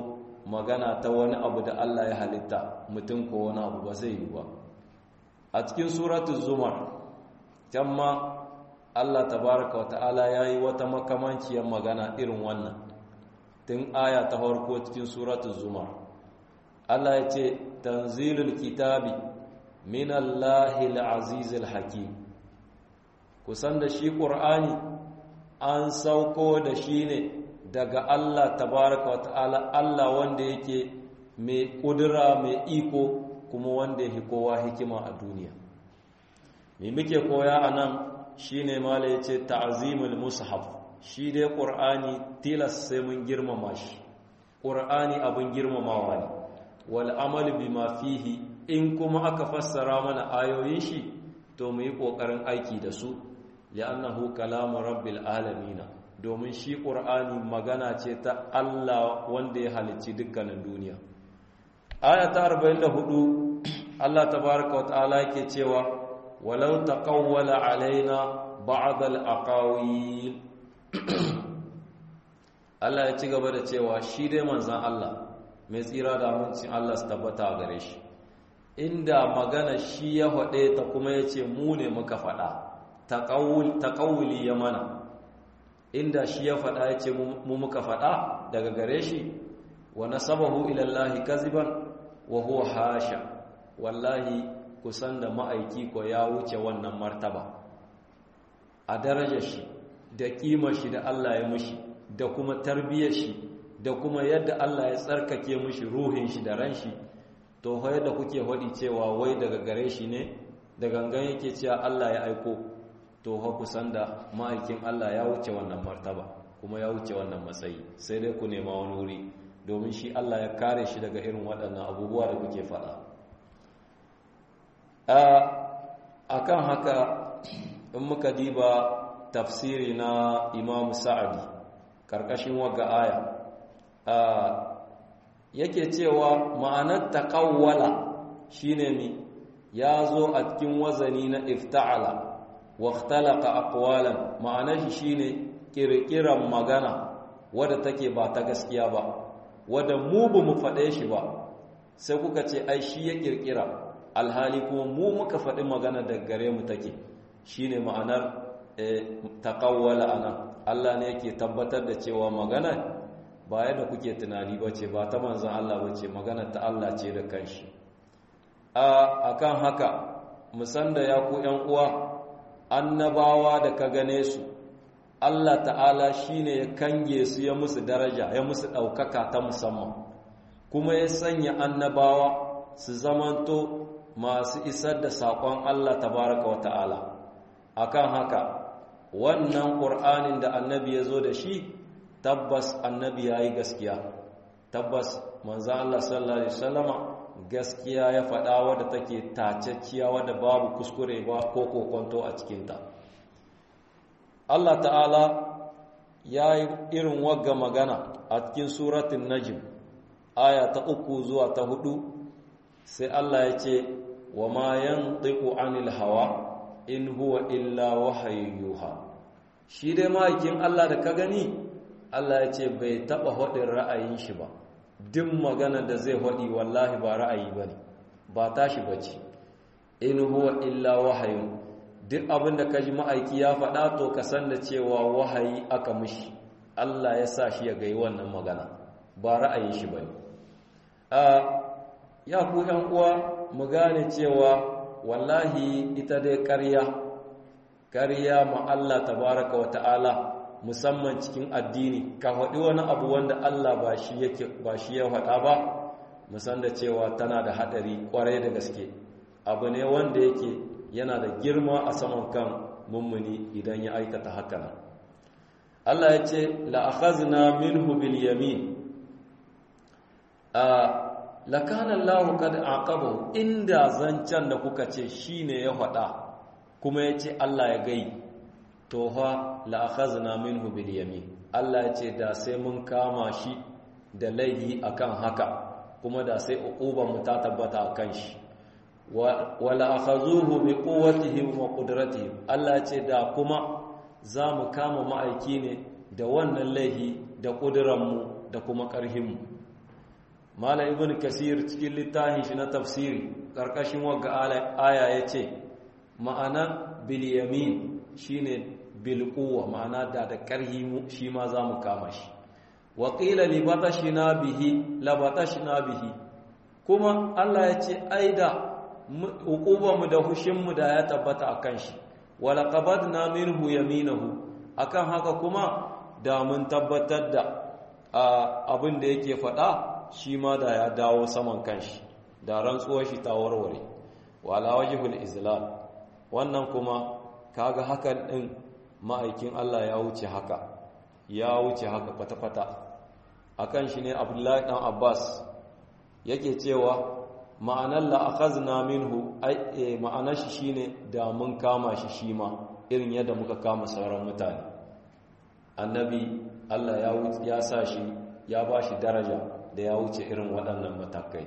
magana ta wani abu da Allah ya halitta mutum ko wani abu ba zai yi ba a cikin suratul zumar can ma Allah tabaraka wa ta'ala ya yi wata makamanciyar magana irin wannan tun aya ta farko cikin suratul zumar Allah ya ce tanzilul kitabi min Allahil azizil hakim kusan da shi ƙur'ani an sauko da shi ne daga Allah tabaraka wa ta'ala Allah wanda yake mai ƙudura mai iko kuma wanda yake kowa hikima a duniya me muke koya a nan shi ne mala ya ce ta'azimul mushaf shi dai ƙur'ani tilas sai mun girmama shi ƙur'ani abin girmamawa ne wal amal bima fihi in kuma aka fassara mana ayoyin shi to mu yi ƙoƙarin aiki da su li'annahu kalamu rabbil alamina domin shi ƙur'ani magana ce ta Allah wanda ya halicci dukkanin duniya aya ta 44 Allah tabaraka wa ta'ala yake cewa walau taqawwala alaina ba'd al-aqawil Allah ya ci gaba da cewa shi dai manzon Allah mai tsira da amincin Allah su tabbata a gare shi inda magana shi ya faɗe ta kuma ya ce mu ne muka faɗa taƙawuli ya mana inda shi ya faɗa ya ce mu muka faɗa daga gare shi wa nasabahu ilallahi kaziban wa huwa hasha wallahi kusan da ma'aiki ko ya wuce wannan martaba a darajar shi da ƙimar shi da Allah ya mushi da kuma tarbiyyar shi da kuma yadda Allah ya tsarkake mushi ruhin shi da ran shi to hoye da kuke hodi cewa wai daga gare shi ne da gangan yake cewa Allah ya aiko to ha kusan da ma'aikin Allah ya wuce wannan martaba kuma ya wuce wannan matsayi sai dai ku nema wani wuri domin shi Allah ya kare shi daga irin waɗannan abubuwa da kuke faɗa a kan haka in muka diba tafsiri na imam sa'adi ƙarƙashin wagga aya yake cewa ma'anar taƙawwala shine mi ya zo a cikin wazani na ifta'ala wa ikhtalaqa aqwalan ma'anar shi shine kirkiran magana wadda take ba ta gaskiya ba wadda mu ba mu faɗe shi ba sai kuka ce ai shi ya kirkira alhali kuma mu muka faɗi magana da gare mu take shine ma'anar taqawwala anan Allah ne yake tabbatar da cewa magana ba yadda kuke tunani ba ce ba ta manzan Allah ba ce magana ta Allah ce da kanshi a kan haka musan da ya ku ‘yan uwa annabawa da ka gane su Allah ta'ala shi ne ya kange su ya musu daraja ya musu ɗaukaka ta musamman kuma ya sanya annabawa su zamanto masu isar da saƙon Allah tabaraka wa ta'ala a kan haka wannan ƙur'anin da annabi ya zo da shi tabbas annabi ya yi gaskiya tabbas manzan Allah sallallahu Alaihi wasallama gaskiya ya faɗa wadda take tacacciya wadda babu kuskure ba ko kokonto a cikinta Allah ta'ala ya yi irin wagga magana a cikin suratun najim aya ta uku zuwa ta hudu sai Allah ya ce wa ma yantiqu anil hawa in huwa illa wahayyuha shi dai ma'aikin Allah da ka gani Allah ya ce bai taɓa haɗin ra'ayin shi ba duk magana da zai haɗi wallahi ba ra'ayi ba ne ba tashi ba ce in huwa illa wahayin duk abin da ka ji ma'aiki ya faɗa to ka san da cewa wahayi aka mushi Allah ya sa shi ya gai wannan magana ba ra'ayin shi ba ne ya ku ‘yan uwa mu gane cewa wallahi ita dai ƙarya ƙarya ma Allah tabaraka wa ta'ala musamman cikin addini ka faɗi wani abu wanda Allah ba shi yake ba shi ya faɗa ba musan da cewa tana da haɗari ƙwarai da gaske abu ne wanda yake yana da girma a saman kan mummuni idan ya aikata haka nan Allah ya ce la'akhazna minhu bil yamin a lakana Allah kad aqabahu inda zancan da kuka ce shine ya faɗa kuma ya ce Allah ya gai to fa la'akhazna minhu bil yamin Allah ya ce da sai mun kama shi da laifi akan haka kuma da sai uquban mu ta tabbata akan shi wa la'akhazuhu bi quwwatihim wa qudratihim Allah ya ce da kuma za mu kama ma'aiki ne da wannan laifi da ƙuduranmu da kuma ƙarhinmu mala ibn kasir cikin littafin shi na tafsiri karkashin wagga aya yace ma'ana bil yamin shine bil quwwa ma'ana da da karhi shi ma zamu kama shi wa qila li batashina bihi la batashina bihi kuma Allah yace aida mu da hushinmu da ya tabbata akan shi wala qabadna minhu yaminahu akan haka kuma da mun tabbatar da abin da yake faɗa shi ma da ya dawo saman kanshi da rantsuwar shi ta warware wala wajhul izlal wannan kuma kaga hakan din ma'aikin Allah ya wuce haka ya wuce haka kwata-kwata akan shi ne Abdullahi dan Abbas yake cewa ma'anar la akhazna minhu ai ma'anar shi shine da mun kama shi shi ma irin yadda muka kama sauran mutane annabi Allah ya wuce ya sa shi ya ba shi daraja da ya wuce irin waɗannan matakai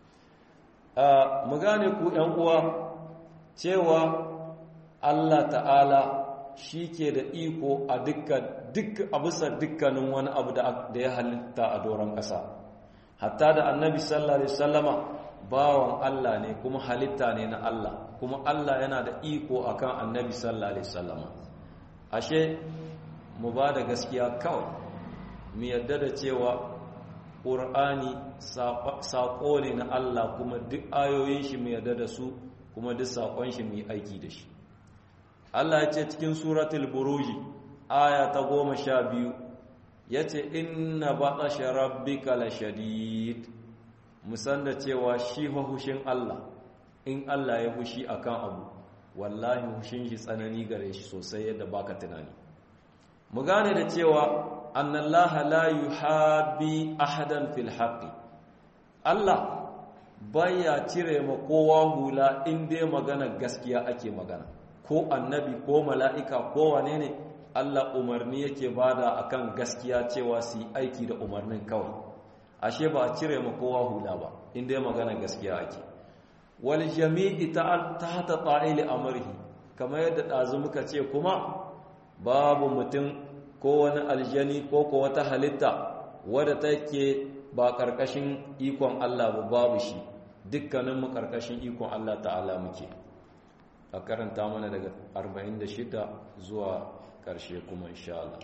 mu gane ku ‘yan uwa cewa Allah ta'ala shi ke da iko a duk a bisa dukkanin wani abu da ya halitta a doron ƙasa hatta da annabi sallallahu alaihi wasallama bawan Allah ne kuma halitta ne na Allah kuma Allah yana da iko akan annabi sallallahu alaihi wasallama ashe mu ba da gaskiya kawai mu yadda da cewa ƙur'ani saƙo ne na Allah kuma duk ayoyin shi mu yadda da su kuma duk saƙon shi mu yi aiki da shi Allah ya ce cikin suratul buruji aya ta goma sha biyu ya ce inna baɗashe rabbika la shadid musan da cewa shi hushin Allah in Allah ya hushi akan abu wallahi hushin shi tsanani gare shi sosai yadda baka tunani mu gane da cewa annallaha la yuhabbi ahadan fil haqqi Allah baya cire ma kowa hula in dai magana gaskiya ake magana ko annabi ko mala'ika ko wane ne Allah umarni yake bada akan gaskiya cewa su aiki da umarnin kawai ashe ba a cire ma kowa hula ba in dai magana gaskiya ake wal jami'i tahta ta'ili amrihi kamar yadda dazu muka ce kuma babu mutum ko wani aljani ko ko wata halitta wadda take ba karkashin ikon Allah ba babu shi dukkaninmu karkashin ikon Allah ta'ala muke a karanta mana daga 46 zuwa karshe kuma insha Allah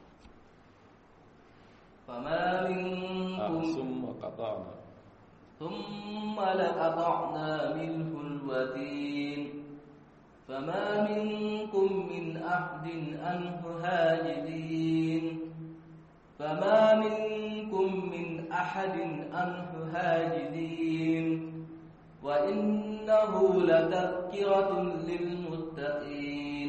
فما منكم ثم قطعنا ثم لقطعنا منه الوتين فما منكم من أحد أنه هاجدين فما منكم من أحد أنه هاجدين وإنه لتذكرة للمتقين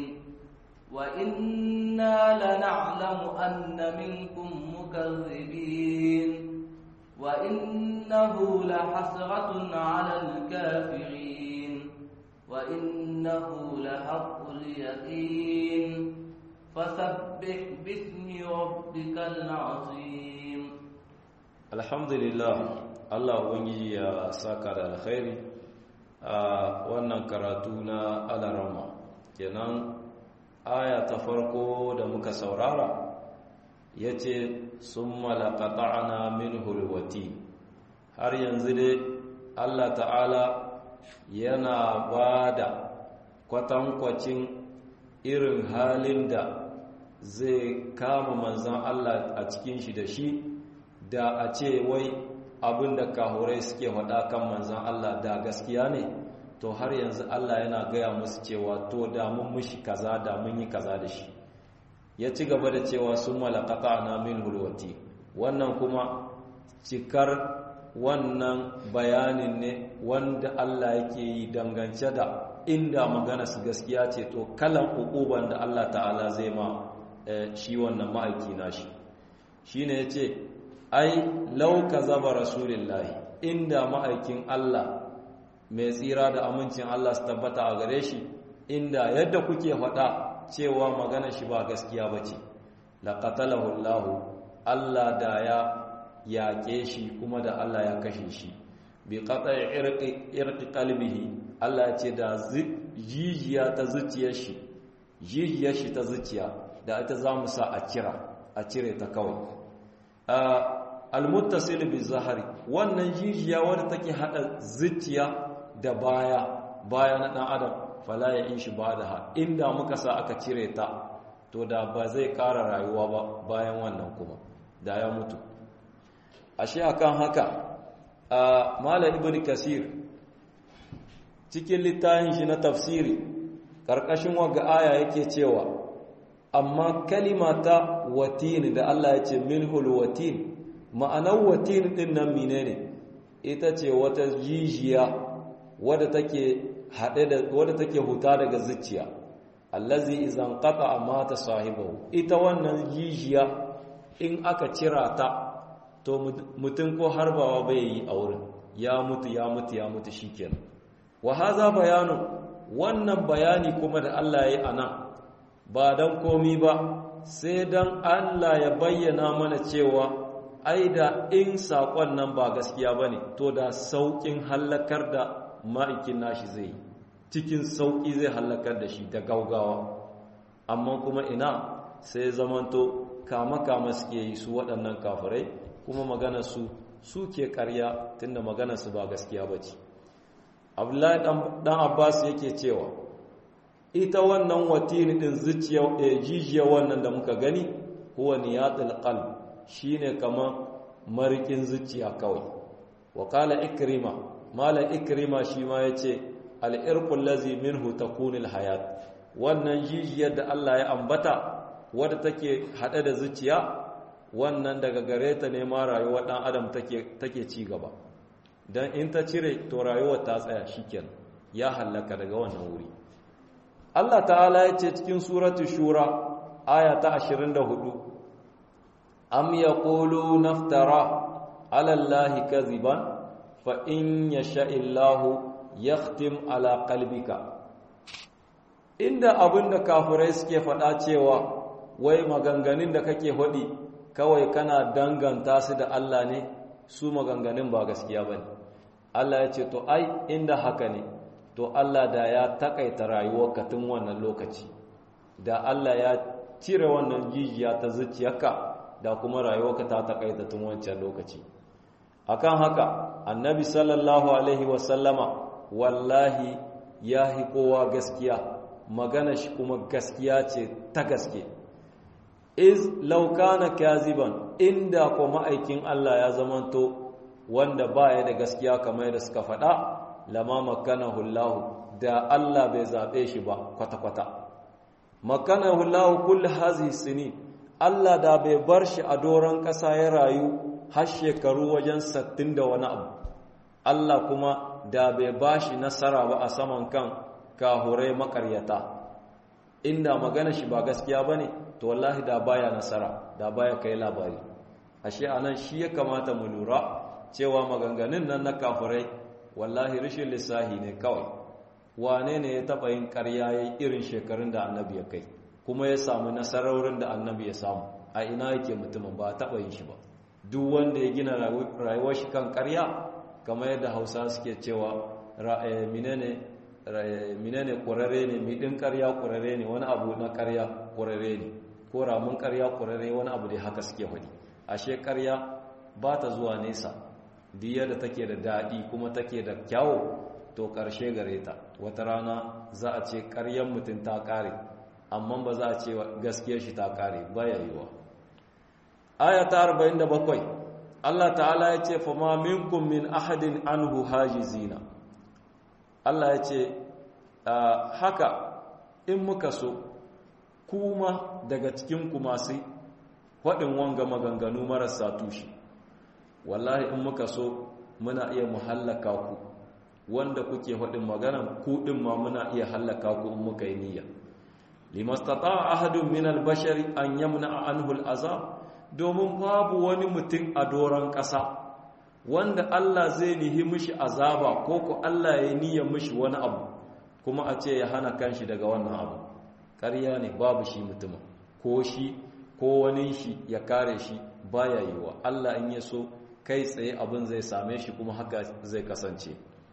وإنا لنعلم أن منكم مكذبين وإنه لحسرة على الكافرين وإنه لحق اليقين فسبح باسم ربك العظيم الحمد لله Allah ubangiji ya saka da alkhairi a wannan karatu na alarama kenan aya ta farko da muka saurara yace summa laqata'na minhu alwati har yanzu dai Allah ta'ala yana bada kwatankwacin irin halin da zai kama manzan Allah a cikin shi da shi da a ce wai abin da kahurai suke faɗa kan manzan Allah da gaskiya ne to har yanzu Allah yana gaya musu cewa to da mun mushi kaza da mun yi kaza da shi ya ci gaba da cewa sun malakata na min hulwati wannan kuma cikar wannan bayanin ne wanda Allah yake yi dangance da inda magana su gaskiya ce to kalan ukuban da Allah ta'ala zai ma shi wannan ma'aiki nashi shine yace ai lauka zaba rasulillahi inda ma'aikin Allah mai tsira da amincin Allah su tabbata a gare shi inda yadda kuke faɗa cewa magana shi ba gaskiya ba ce laƙatalahu Allah Allah da ya yaƙe shi kuma da Allah ya kashe shi bi ƙatsar irƙi ƙalbihi Allah ce da jijiya ta zuciyar shi jijiyar shi ta zuciya da ita za mu sa a cira a cire ta kawai almuttasil bi zahari wannan jijiya wadda take hada zuciya da baya baya na dan adam fala ya in shi ba da ha inda muka sa aka cire ta to da ba zai ƙara rayuwa ba bayan wannan kuma da ya mutu ashe akan haka a malam ibn kasir cikin littafin shi na tafsiri karkashin waga aya yake cewa amma kalima ta watin da Allah ya ce minhul watin ma'anar watin din nan menene ita ce wata jijiya wadda take hade da wadda take huta daga zuciya allazi izan qata mata sahibahu ita wannan jijiya in aka cira ta to mutum ko harbawa bai yi a wurin ya mutu ya mutu ya mutu shikenan wa haza bayanu wannan bayani kuma da Allah ya yi anan ba dan komi ba sai dan Allah ya bayyana mana cewa ai da in sakon nan ba gaskiya bane to da saukin halakar da ma'aikin nashi zai cikin sauki zai halakar da shi da gaugawa amma kuma ina sai zamanto kama kama suke yi su waɗannan kafirai kuma magana su su ke ƙarya tunda magana su ba gaskiya ba ce abdullahi dan abbas yake cewa ita wannan watini din zuciya jijiya wannan da muka gani huwa niyatul qalb shine kaman marikin zuciya kawai wa qala ikrima mala ikrima shi ma yace al irqul ladzi minhu takunu al hayat wannan jijiyar da Allah ya ambata wadda take hade da zuciya wannan daga gare ta ne ma rayuwar dan adam take take ci gaba dan in ta cire to rayuwar ta tsaya shikenan ya halaka daga wannan wuri Allah ta'ala ya ce cikin suratu shura aya ta 24 am yaqulu naftara ala allahi kadhiban fa in yasha illahu yakhtim ala qalbika inda abinda kafirai suke faɗa cewa wai maganganun da kake faɗi kawai kana danganta su da Allah ne su maganganun ba gaskiya bane Allah ya ce to ai inda haka ne to Allah da ya takaita rayuwarka tun wannan lokaci da Allah ya cire wannan jijiya ta zuciyarka da kuma rayuwarka ta takaita tun wancan lokaci akan haka annabi sallallahu alaihi wasallama wallahi ya hi kowa gaskiya magana shi kuma gaskiya ce ta gaske iz laukana kaziban inda ko ma'aikin Allah ya zamanto wanda baya da gaskiya kamar da suka faɗa lama makanahu Allah da Allah bai zabe shi ba kwata-kwata makanahu Allah kull hazi sini Allah da bai bar shi a doron ƙasa ya rayu har shekaru wajen sattin da wani abu Allah kuma da bai bashi nasara ba a saman kan kahurai makaryata inda magana shi ba gaskiya bane to wallahi da baya nasara da baya kai labari ashe anan shi ya kamata mu lura cewa maganganun nan na kafirai wallahi rashin lissahi ne kawai wane ne ya taɓa yin ƙarya ya irin shekarun da annabi ya kai kuma ya samu nasarorin da annabi ya samu a ina yake mutumin ba taɓa yin shi ba duk wanda ya gina rayuwar shi kan ƙarya kamar yadda hausa suke cewa minene ƙurare ne miɗin ƙarya ƙurare ne wani abu na ƙarya ƙurare ne ko ramun ƙarya ƙurare wani abu da haka suke faɗi ashe ƙarya ba ta zuwa nesa diyar da take da daɗi kuma take da kyawu to ƙarshe gare ta wata rana za a ce ƙaryan mutum ta ƙare amma ba za a ce gaskiyar shi ta ƙare baya yiwa aya ta 47 Allah ta'ala ya ce fama minkum min ahadin anhu hajizina Allah ya ce haka in muka so kuma daga cikin ku masu faɗin wanga maganganu marasa tushe wallahi in muka so muna iya mu hallaka ku wanda kuke faɗin maganan ku ɗin ma muna iya hallaka ku in muka yi niyya limastata ahadun min albashari an yamna anhu al'azab domin babu wani mutum a doron ƙasa wanda Allah zai nihi mishi azaba ko ku Allah ya niyya mishi wani abu kuma a ce ya hana kanshi daga wannan abu ƙarya ne babu shi mutumin ko shi ko wani shi ya kare shi baya yiwa Allah in ya so kai tsaye abin zai same shi kuma haka zai kasance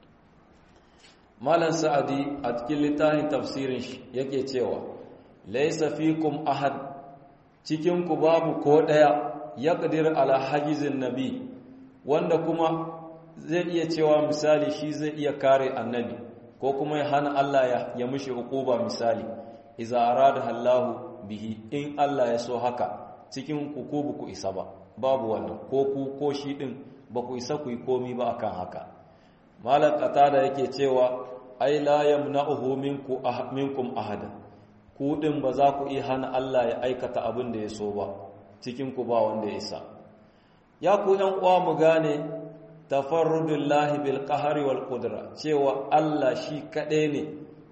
malam sa'adi a cikin littafin tafsirin shi yake cewa laysa fikum ahad cikin ku babu ko daya yaqdir ala hajizin nabi wanda kuma zai iya cewa misali shi zai iya kare annabi ko kuma ya hana Allah ya, ya mushi hukuba misali iza arada Allahu bihi in Allah ya so haka cikin ku ko ku isa ba babu wannan ko ku ko shi din ba ku isa ku yi komi ba akan haka malam qatada yake cewa ai la yamna'uhu minku ah, minkum ahada ku din ba za ku iya hana Allah ya aikata abin da ya so ba cikin ku ba wanda ya isa ya ku ɗan uwa mu gane tafarrudullahi bil qahri wal qudra cewa Allah shi kaɗai ne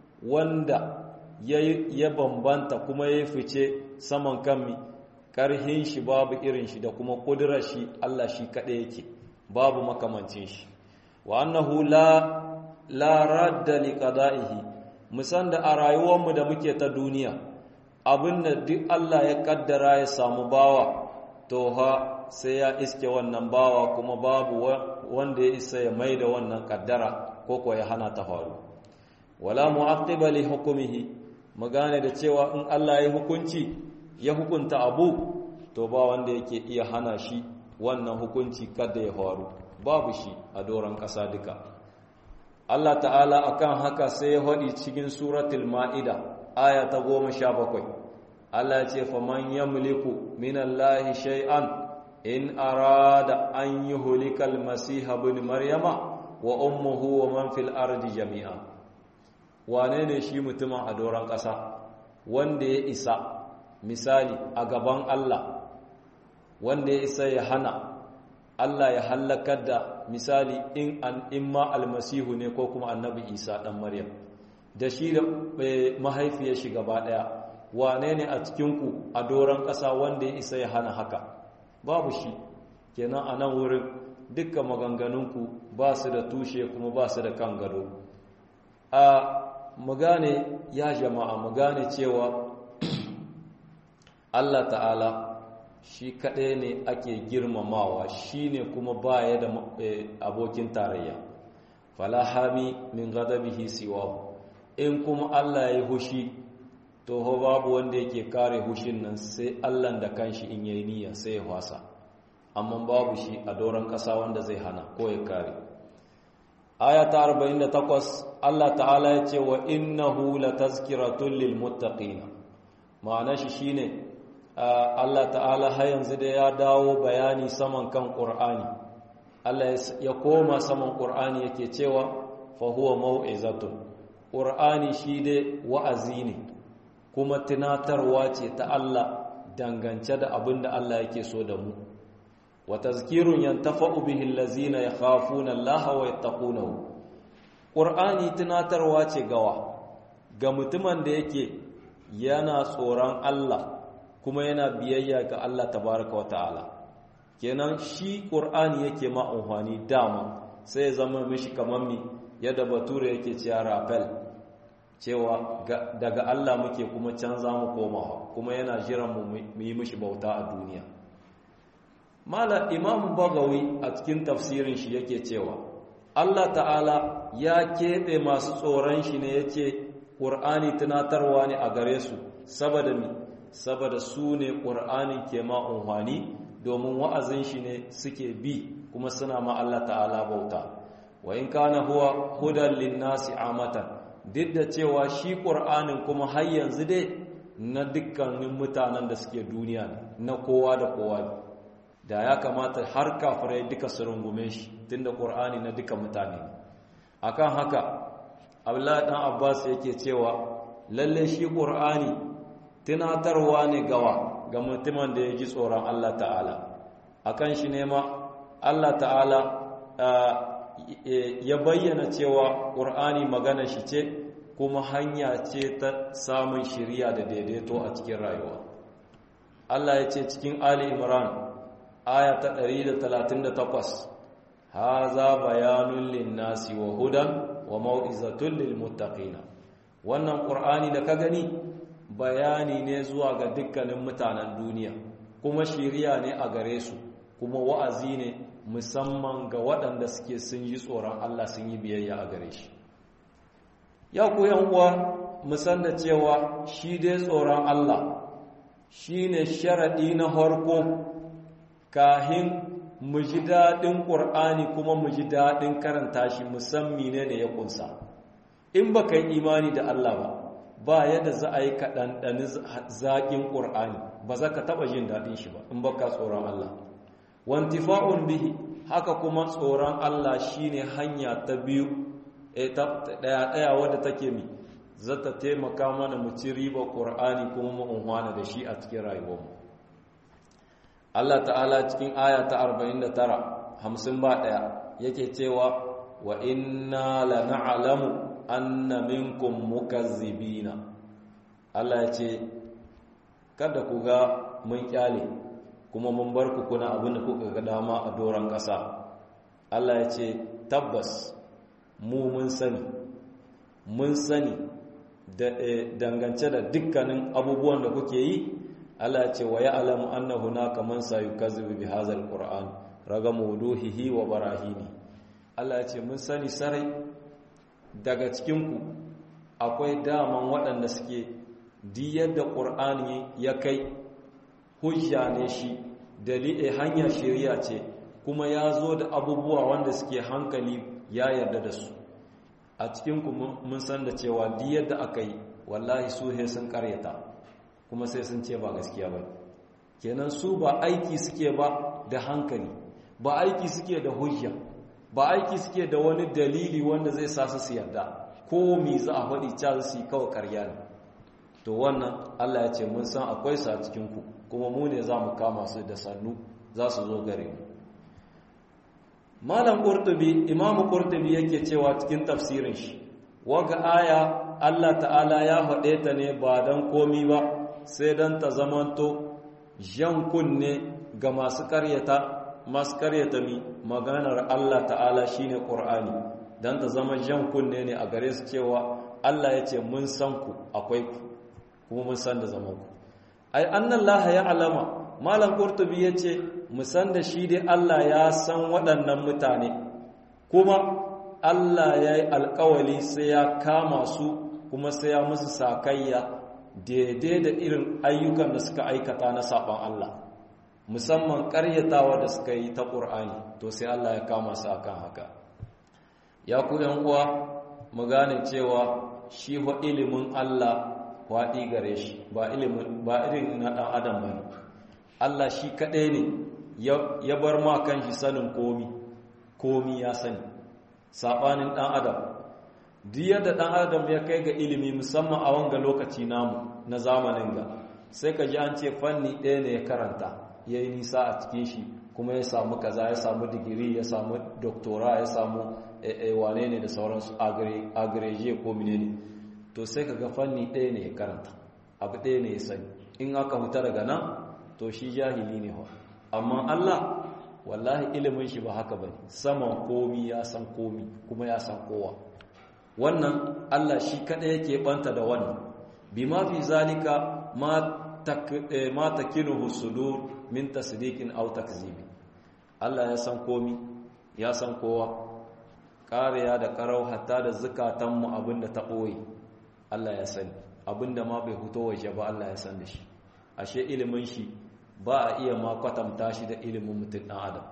wanda ya bambanta kuma ya fice saman kanmi karhin shi babu irin shi da kuma kudurar shi Allah shi kaɗai yake babu makamancin shi wa annahu la la radda li qada'ihi musan da a rayuwarmu da muke ta duniya abin da duk Allah ya kaddara ya samu bawa to ha sai ya iske wannan bawa kuma babu wanda ya isa ya maida wannan kaddara ko ko ya hana ta faru wala mu'aqqiba li hukmihi mu gane da cewa in Allah ya hukunci ya hukunta abu to ba wanda yake iya hana shi wannan hukunci kada ya faru babu shi a doron ƙasa duka Allah ta'ala akan haka sai ya haɗi cikin suratul ma'ida aya ta goma sha bakwai Allah ya ce faman yamliku minallahi shay'an in arada an yuhlika almasiha ibn maryama wa ummuhu wa man fil ardi jami'a wane ne shi mutumin a doron ƙasa wanda ya isa misali a gaban Allah wanda ya isa ya hana Allah ya hallakar da misali in an imma almasihu ne ko kuma annabi Isa dan Maryam da shi da mahaifiyar shi gaba daya wane ne a cikin ku a doron ƙasa wanda ya isa ya hana haka babu shi kenan a nan wurin dukkan maganganunku ba su da tushe kuma ba su da kan gado a mu gane ya jama'a mu gane cewa Allah ta'ala shi kaɗai ne ake girmamawa shi ne kuma baya da abokin tarayya falahami min ghadabihi siwahu in kuma Allah ya yi hushi to ho babu wanda yake kare hushin nan sai Allah da kanshi in yayi niyya sai ya wasa amma babu shi a doron ƙasa wanda zai hana ko ya kare aya ta 48 Allah ta'ala ya ce wa innahu latazkiratun lil muttaqin ma'ana shi shine Allah ta'ala har yanzu da ya dawo bayani saman kan Qur'ani Allah ya koma saman Qur'ani yake cewa fa huwa mau'izatun Qur'ani shi dai wa'azi ne kuma tunatarwa ce ta Allah dangance da abin da Allah yake so da mu wa tazkirun yantafa'u bihi allazina yakhafuna Allah wa yattaqunahu Qur'ani tunatarwa ce gawa ga mutumin da yake yana tsoron Allah kuma yana biyayya ga Allah tabaraka wa ta'ala kenan shi Qur'ani yake ma amfani dama sai ya zama mishi kamar mi yadda bature yake cewa rappel cewa daga Allah muke kuma can za mu komawa kuma yana jiran mu yi mishi bauta a duniya mala imam bagawi a cikin tafsirin shi yake cewa Allah ta'ala ya keɓe masu tsoron shi ne ya ce ƙur'ani tunatarwa ne a gare su saboda mi saboda su ne ƙur'anin ke ma'unhani domin wa'azin shi ne suke bi kuma suna ma Allah ta'ala bauta wa in kana huwa hudan linnasi amatan duk da cewa shi ƙur'anin kuma har yanzu dai na dukkanin mutanen da suke duniya na kowa da kowa da ya kamata har kafirai duka su rungume shi tunda ƙur'ani na duka mutane akan haka abdullahi dan abbas yake cewa lalle shi ƙur'ani tunatarwa ne gawa ga mutumin da ya ji tsoron Allah ta'ala akan shi ne ma Allah ta'ala ya bayyana cewa ƙur'ani magana shi ce kuma hanya ce ta samun shiriya da daidaito a cikin rayuwa Allah ya ce cikin Ali Imran aya ta 138 haza bayanun linnasi wa hudan wa mau'izatun lil muttaqina wannan ƙur'ani da ka gani bayani ne zuwa ga dukkanin mutanen duniya kuma shiriya ne a gare su kuma wa'azi ne musamman ga waɗanda suke sun yi tsoron Allah sun yi biyayya a gare shi ya ku uwa musan da cewa shi dai tsoron Allah shi ne sharaɗi na harko kahin mu ji daɗin ƙur'ani kuma mu ji daɗin karanta shi musammi ne ne ya ƙunsa in ba ka yi imani da Allah ba ba yadda za a yi ka ɗanɗani zaƙin ƙur'ani ba za ka taɓa jin daɗin shi ba in ba ka tsoron Allah wantifa'un bihi haka kuma tsoron Allah shine hanya ta biyu ɗaya-ɗaya wadda take mi za ta taimaka mana mu ci riba ƙur'ani kuma mu unhwana da shi a cikin rayuwarmu Allah ta'ala cikin aya ta 49 hamsin ba ɗaya yake cewa wa inna la na'lamu anna minkum mukazzibina Allah ya ce kada ku ga mun kyale kuma mun bar ku kuna abin da kuka ga dama a doron ƙasa Allah ya ce tabbas mu mun sani mun sani dangance da dukkanin abubuwan da kuke yi Allah ce wa ya'lamu anna hunaka man sayukazzibu bi hadzal qur'an raga mawduhihi wa barahini Allah ce mun sani sarai daga cikin ku akwai daman waɗanda suke diyar da qur'ani ya kai hujja ne shi dalili hanya shari'a ce kuma ya zo da abubuwa wanda suke hankali ya yarda da su a cikin ku mun san da cewa diyar da aka yi wallahi su he sun karyata kuma sai sun ce ba gaskiya ba kenan su ba aiki suke ba da hankali ba aiki suke da hujja ba aiki suke da wani dalili wanda zai sa su su yarda ko mi za a faɗi ca su yi kawai karya ne to wannan Allah ya ce mun san akwai su a cikin ku kuma mu ne za mu kama su da sannu za su zo gare mu malam qurtubi imamu qurtubi yake cewa cikin tafsirin shi waga aya Allah ta'ala ya faɗe ta ne ba don komi ba sai don ta zamanto jan kunne ga masu karyata masu karyata mi maganar Allah ta'ala shine Qur'ani don ta zama jan kunne ne a gare su cewa Allah ya ce mun san ku akwai ku kuma mun san da zaman ku ai annallaha ya alama malam qurtubi yace mu san da shi dai Allah ya san waɗannan mutane kuma Allah ya yi alkawali sai ya kama su kuma sai ya musu sakayya daidai da irin ayyukan da suka aikata na saban Allah musamman ƙaryatawa da suka yi ta ƙur'ani to sai Allah ya kama su akan haka ya ku yan uwa mu gane cewa shi wa ilimin Allah waɗi gare shi ba ilimin ba irin na ɗan adam ba ne Allah shi kaɗai ne ya bar ma kan shi sanin komi komi ya sani saɓanin ɗan adam duk yadda ɗan adam ya kai ga ilimi musamman a wanga lokaci namu na zamanin ga sai ka ji an ce fanni ɗaya ne ya karanta ya yi nisa a cikin shi kuma ya samu kaza ya samu digiri ya samu doktora ya samu wane ne da sauransu agreje ko mine ne to sai ka ga fanni ɗaya ne ya karanta abu ɗaya ne ya sani in aka huta daga nan to shi jahili ne wa amma Allah wallahi ilimin shi ba haka bane saman komi ya san komi kuma ya san kowa wannan Allah shi kada yake banta da wannan bima fi zalika ma tak ma takinuhu sudur min tasdiqin aw takzibi Allah ya san komi ya san kowa kariya da karau hatta da zakatan mu abinda ta boye Allah ya sani abinda ma bai fito waje ba Allah ya san da shi ashe ilimin shi ba a iya ma kwatanta shi da ilimin mutum ɗan adam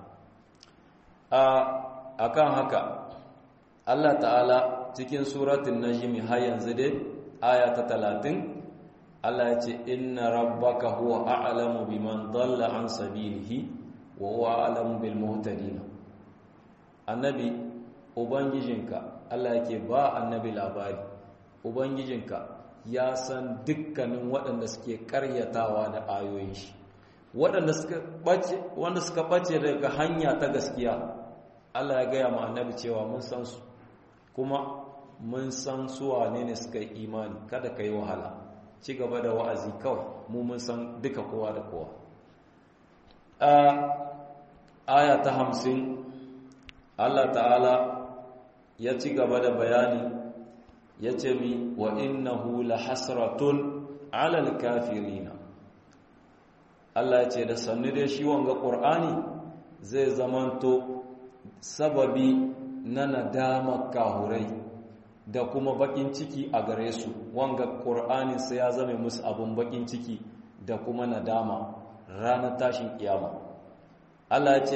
a kan haka Allah ta'ala cikin suratun najimi har yanzu dai aya ta talatin Allah ya ce inna rabbaka huwa a'lamu biman dalla an sabilihi wa huwa a'lamu bil muhtadin annabi ubangijinka Allah yake ba annabi labari ubangijinka ya san dukkanin waɗanda suke ƙaryatawa da ayoyin shi waɗanda suka ɓace wanda suka ɓace daga hanya ta gaskiya Allah ya gaya ma annabi cewa mun san su kuma mun san su wane ne suka yi imani kada ka yi wahala ci gaba da wa'azi kawai mu mun san duka kowa da kowa a aya ta hamsin Allah ta'ala ya ci gaba da bayani ya ce mi wa innahu la hasratun alal kafirina Allah ce da sannu dai shi wanga ƙur'ani zai zamanto sababi na nadama kahurai da kuma bakin ciki a gare su wanga ƙur'ani sai ya zame musu abin bakin ciki da kuma nadama ranar tashin kiyama Allah ce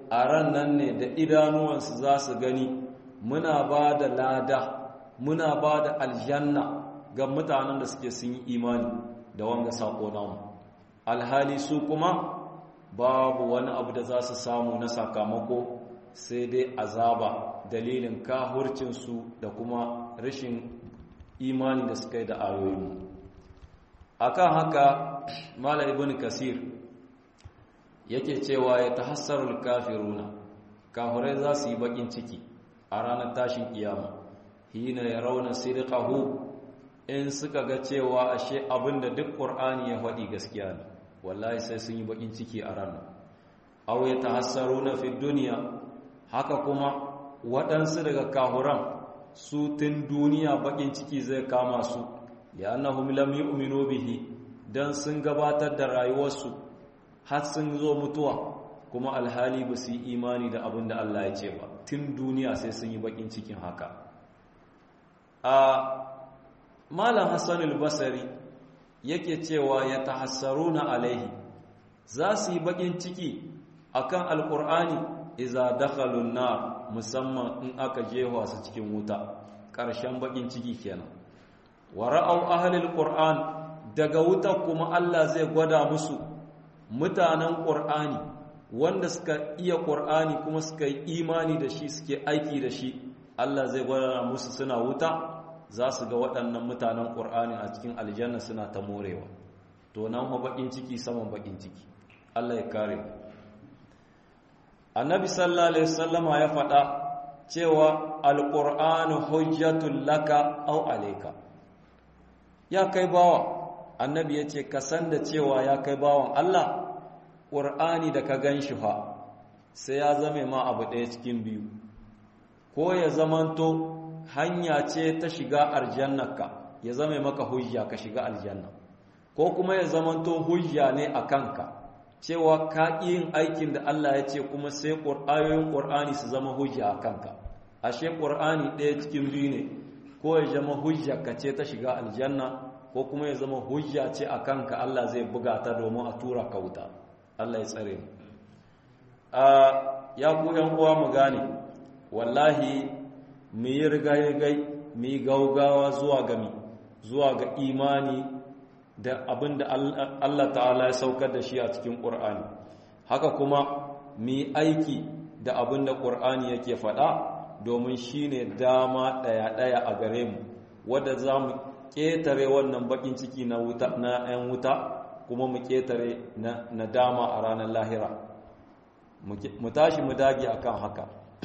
a ran nan ne da idanuwansu za su gani muna ba da lada muna ba da aljanna ga mutanen da suke sun yi imani da wanga sako namu alhali su kuma babu wani abu da za su samu na sakamako sai dai azaba dalilin kahurcinsu da kuma rashin imani da suka yi da ayoyinmu akan haka mala ibn kasir yake cewa ya tahassarul kafiruna kafirai za su yi bakin ciki a ranar tashin kiyama hina ya rauna sirqahu in suka ga cewa ashe abinda duk qur'ani ya faɗi gaskiya ne wallahi sai sun yi bakin ciki a ranar aw ya tahassaruna fi dunya haka kuma waɗansu daga kahuran su tun duniya bakin ciki zai kama su ya annahum lam yu'minu bihi dan sun gabatar da rayuwarsu har sun zo mutuwa kuma alhali ba su yi imani da abin da Allah ya ce ba tun duniya sai sun yi bakin cikin haka a malam hassan al-basari yake cewa ya tahassaruna alaihi za su yi bakin ciki akan alkur'ani iza dakhalun nar musamman in aka jewa su cikin wuta ƙarshen bakin ciki kenan wa ra'au ahlul qur'an daga wuta kuma Allah zai gwada musu mutanen qur'ani wanda suka iya qur'ani kuma suka yi imani da shi suke aiki da shi Allah zai gwada musu suna wuta za su ga waɗannan mutanen qur'ani a cikin aljanna suna ta morewa to nan ma bakin ciki saman bakin ciki Allah ya kare annabi sallallahu alaihi wasallama ya faɗa cewa alqur'anu hujjatul laka aw alayka ya kai bawa annabi ya ce ka san da cewa ya kai bawan Allah ƙur'ani da ka gan shi fa sai ya zame ma abu ɗaya cikin biyu ko ya zamanto hanya ce ta shiga aljannaka ya zame maka hujja ka shiga aljanna ko kuma ya zamanto hujja ne a kanka cewa ka yin aikin da Allah ya ce kuma sai ayoyin ƙur'ani su zama hujja a kanka ashe ƙur'ani ɗaya cikin biyu ne ko ya zama hujja ka ce ta shiga aljanna ko kuma ya zama hujja ce a kanka Allah zai buga ta domin a tura ka wuta Allah ya tsare mu ya ku yan uwa mu gane wallahi mu yi rigayegai mu yi gaugawa zuwa ga mi zuwa ga imani da abinda Allah ta'ala ya saukar da shi a cikin Qur'ani haka kuma mu yi aiki da abinda Qur'ani yake faɗa domin shine dama ɗaya-ɗaya a gare mu wadda za mu ƙetare wannan baƙin ciki na wuta na 'yan wuta kuma mu ƙetare na dama a ranar lahira mu tashi mu dage akan haka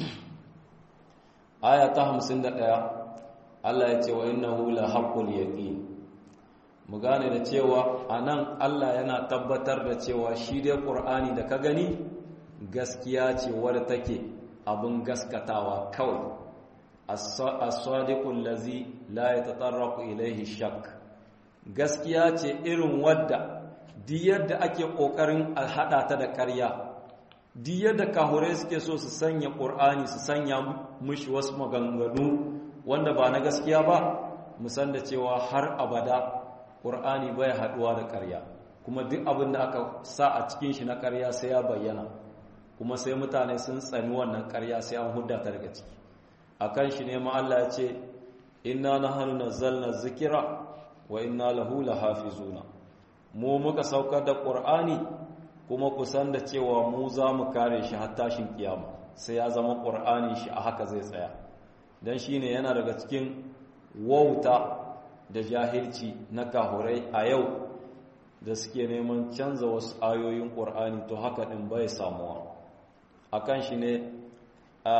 aya ta hamsin da ɗaya Allah ya ce wa innahu la haqqul yaqin mu gane da cewa anan Allah yana tabbatar da cewa shi dai Qur'ani da ka gani gaskiya ce wadda take abin gaskatawa kawai as-sadiqul ladzi la yatatarraqu ilayhi shakk gaskiya ce irin wadda duk yadda ake kokarin a hada ta da ƙarya duk yadda kahure suke so su sanya qur'ani su sanya mushi wasu maganganu wanda ba na gaskiya ba musan da cewa har abada qur'ani bai haduwa da ƙarya kuma duk abin da aka sa a cikin shi na ƙarya sai ya bayyana kuma sai mutane sun tsani wannan ƙarya sai an hudda ta daga ciki akan shi ne ma Allah ya ce inna nahnu nazzalna dhikra wa inna lahu lahafizuna mu muka saukar da qur'ani kuma ku san da cewa mu za mu kare shi har tashin kiyama sai ya zama qur'ani shi a haka zai tsaya dan shine yana daga cikin wauta da jahilci na kahurai a yau da suke neman canza wasu ayoyin qur'ani to haka din bai samuwa akan shi ne a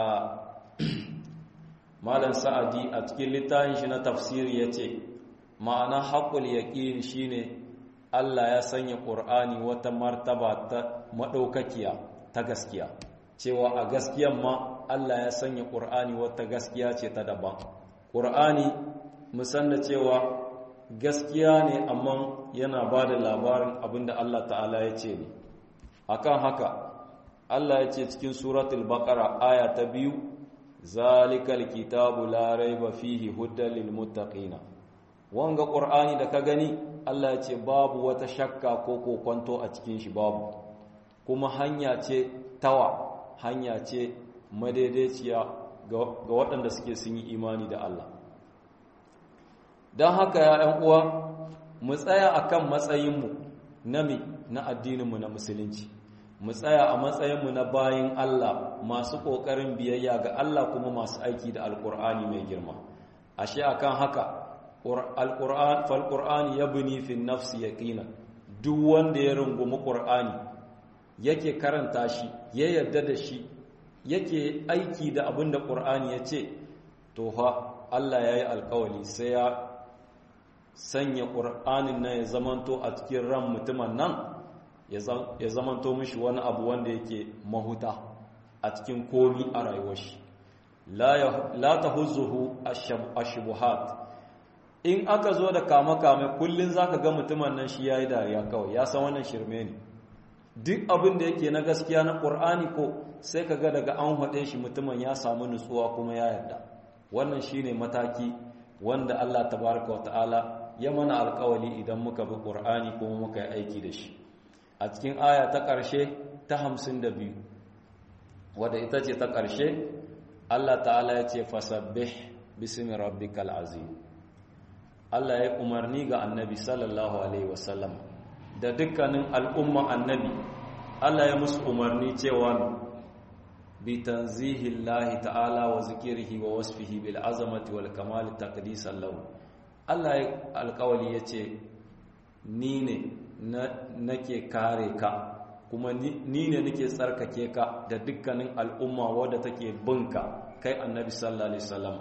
malam sa'adi a cikin littafin shi na tafsiri yace ma'ana haƙul yaƙin shine Allah ya sanya ƙur'ani wata martaba ta maɗaukakiya ta gaskiya cewa a gaskiyan ma Allah ya sanya ƙur'ani wata gaskiya ce ta daban ƙur'ani musan da cewa gaskiya ne amma yana ba da labarin abinda Allah ta'ala ya ce ne akan haka Allah ya ce cikin suratul baqara aya ta biyu zalikal kitabu la raiba fihi hudan lil muttaqina wanga ƙur'ani da ka gani Allah ya ce babu wata shakka ko kokonto a cikin shi babu kuma hanya ce tawa hanya ce madaidaiciya ga waɗanda suke sun yi imani da Allah don haka ya ‘yan uwa mu tsaya a kan matsayinmu na mi na addininmu na musulunci mu tsaya a matsayinmu na bayin Allah masu ƙoƙarin biyayya ga Allah kuma masu aiki da alƙur'ani mai girma ashe akan haka falƙur'ani ya bini fi nafsi yaƙina duk wanda ya rungumi ƙur'ani yake karanta shi ya yarda da shi yake aiki da abin da ƙur'ani ya ce to ha Allah ya yi alkawali sai ya sanya ƙur'anin nan ya zamanto a cikin ran mutumin nan ya zamanto mishi wani abu wanda yake mahuta a cikin komi a rayuwar shi la ta huzuhu ashubuhat in aka zo da kame-kame kullum za ka ga mutumin nan shi ya yi dariya kawai ya san wannan shirme ne duk abin da yake na gaskiya na ƙur'ani ko sai ka ga daga an haɗe shi mutumin ya samu nutsuwa kuma ya yarda wannan shi ne mataki wanda allah tabaraka wa ta'ala ya mana alkawali idan muka bi ƙur'ani kuma muka yi aiki da shi a cikin aya ta ƙarshe ta hamsin da biyu wadda ita ce ta ƙarshe allah ta'ala ya ce fasabbih bismi rabbikal azim allah ya umarni ga annabi sallallahu alaihi wasallam da dukkanin al'umma annabi allah ya musu umarni cewa bi tanzihillahi ta'ala wa zikirihi wa wasfihi bil azamati wal kamali taqdisan lahu Allah ya alkawali ya ce ni ne nake kare ka kuma ni ne nake tsarkake ka da dukkanin al'umma wadda take binka kai annabi sallallahu alaihi wasallam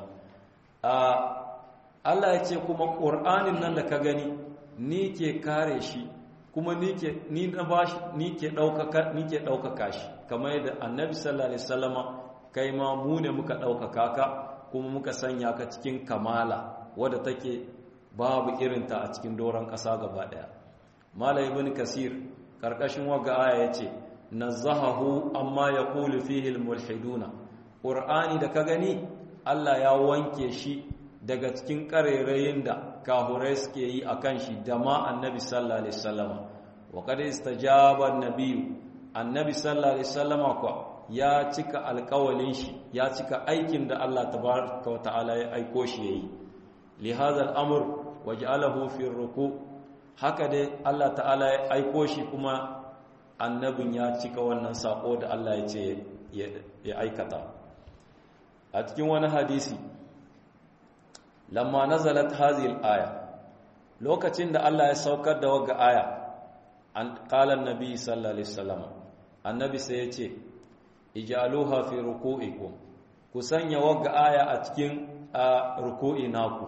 Allah ya ce kuma ƙur'anin nan da ka gani ni ke kare shi kuma ni ke ni na bashi ni ke ɗaukaka ni ke ɗaukaka shi kamar yadda annabi sallallahu alaihi wasallama kai ma mu ne muka ɗaukaka ka kuma muka sanya ka cikin kamala wadda take babu irinta a cikin doron ƙasa gaba ɗaya malai ibn kasir ƙarƙashin waga aya ya ce nazzahahu amma ya ƙulu fihil mulhiduna ƙur'ani da ka gani allah ya wanke shi daga cikin ƙarerayin da kahurai suke yi a kan shi da ma annabi sallallahu alaihi wasallama wa kada istajaba annabiyu annabi sallallahu alaihi wasallama kwa ya cika alƙawalin shi ya cika aikin da allah tabaraka wa ta'ala ya aiko shi yayi lihazal amur waj'alahu fi ruku haka dai Allah ta'ala ya aiko shi kuma annabin ya cika wannan sako da Allah ya ce ya aikata a cikin wani hadisi lamma nazalat hadhihi al-aya lokacin da Allah ya saukar da wagga aya an qala an-nabi sallallahu alaihi wasallam annabi sai ya ce ij'aluha fi ruku'ikum ku sanya wagga aya a cikin ruku'i naku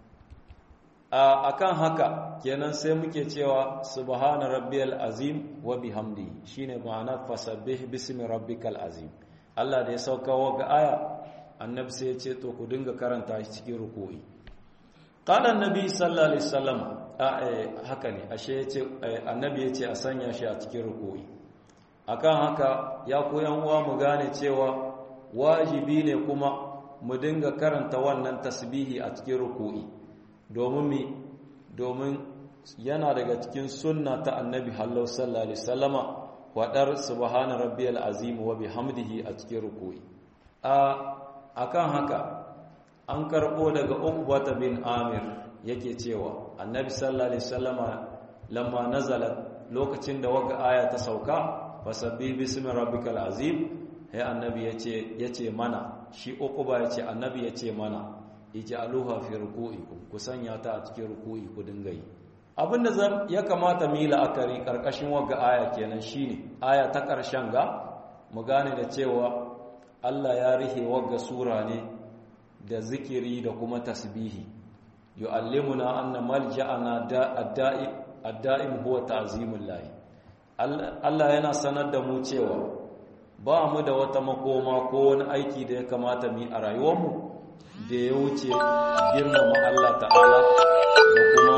a kan haka kenan sai muke cewa subhana rabbiyal azim wa bihamdi shine ma'ana fasabbih bismi rabbikal azim Allah da ya sauka ga aya annabi sai ya ce to ku dinga karanta shi cikin ruku'i qala annabi sallallahu alaihi wasallam haka ne ashe yace annabi yace a sanya shi a cikin ruku'i akan haka ya koyan uwa mu gane cewa wajibi ne kuma mu dinga karanta wannan tasbihi a cikin ruku'i domin mi domin yana daga cikin sunna ta annabi hallau sallallahu alaihi wasallama wadar subhana rabbiyal azim wa bihamdihi a cikin ruku'i a akan haka an karbo daga uqbata bin amir yake cewa annabi sallallahu alaihi wasallama lamma nazalat lokacin da waga aya ta sauka fasabbi bismi rabbikal azim sai annabi yace yace mana shi uquba yace annabi yace mana ij'aluha fi ruku'ikum ku sanya ta a cikin ruku'i ku dinga yi abinda ya kamata mu yi la'akari karkashin wagga aya kenan shine aya ta karshen ga mu gane da cewa Allah ya rihe wagga sura ne da zikiri da kuma tasbihi yu'allimuna anna malja'ana da'i ad-da'im huwa ta'zimul lahi Allah yana sanar da mu cewa ba mu da wata makoma ko wani aiki da ya kamata mu yi a rayuwarmu da ya wuce girmama Allah ta'ala da kuma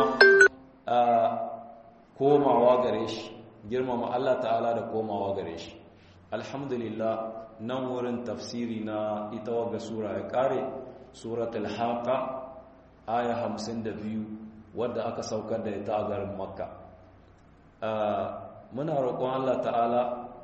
komawa gare shi girmama Allah ta'ala da komawa gare shi alhamdulillah nan wurin tafsiri na ita waga sura ya kare suratul haqa aya 52 wadda aka saukar da ita a garin makka muna roƙon Allah ta'ala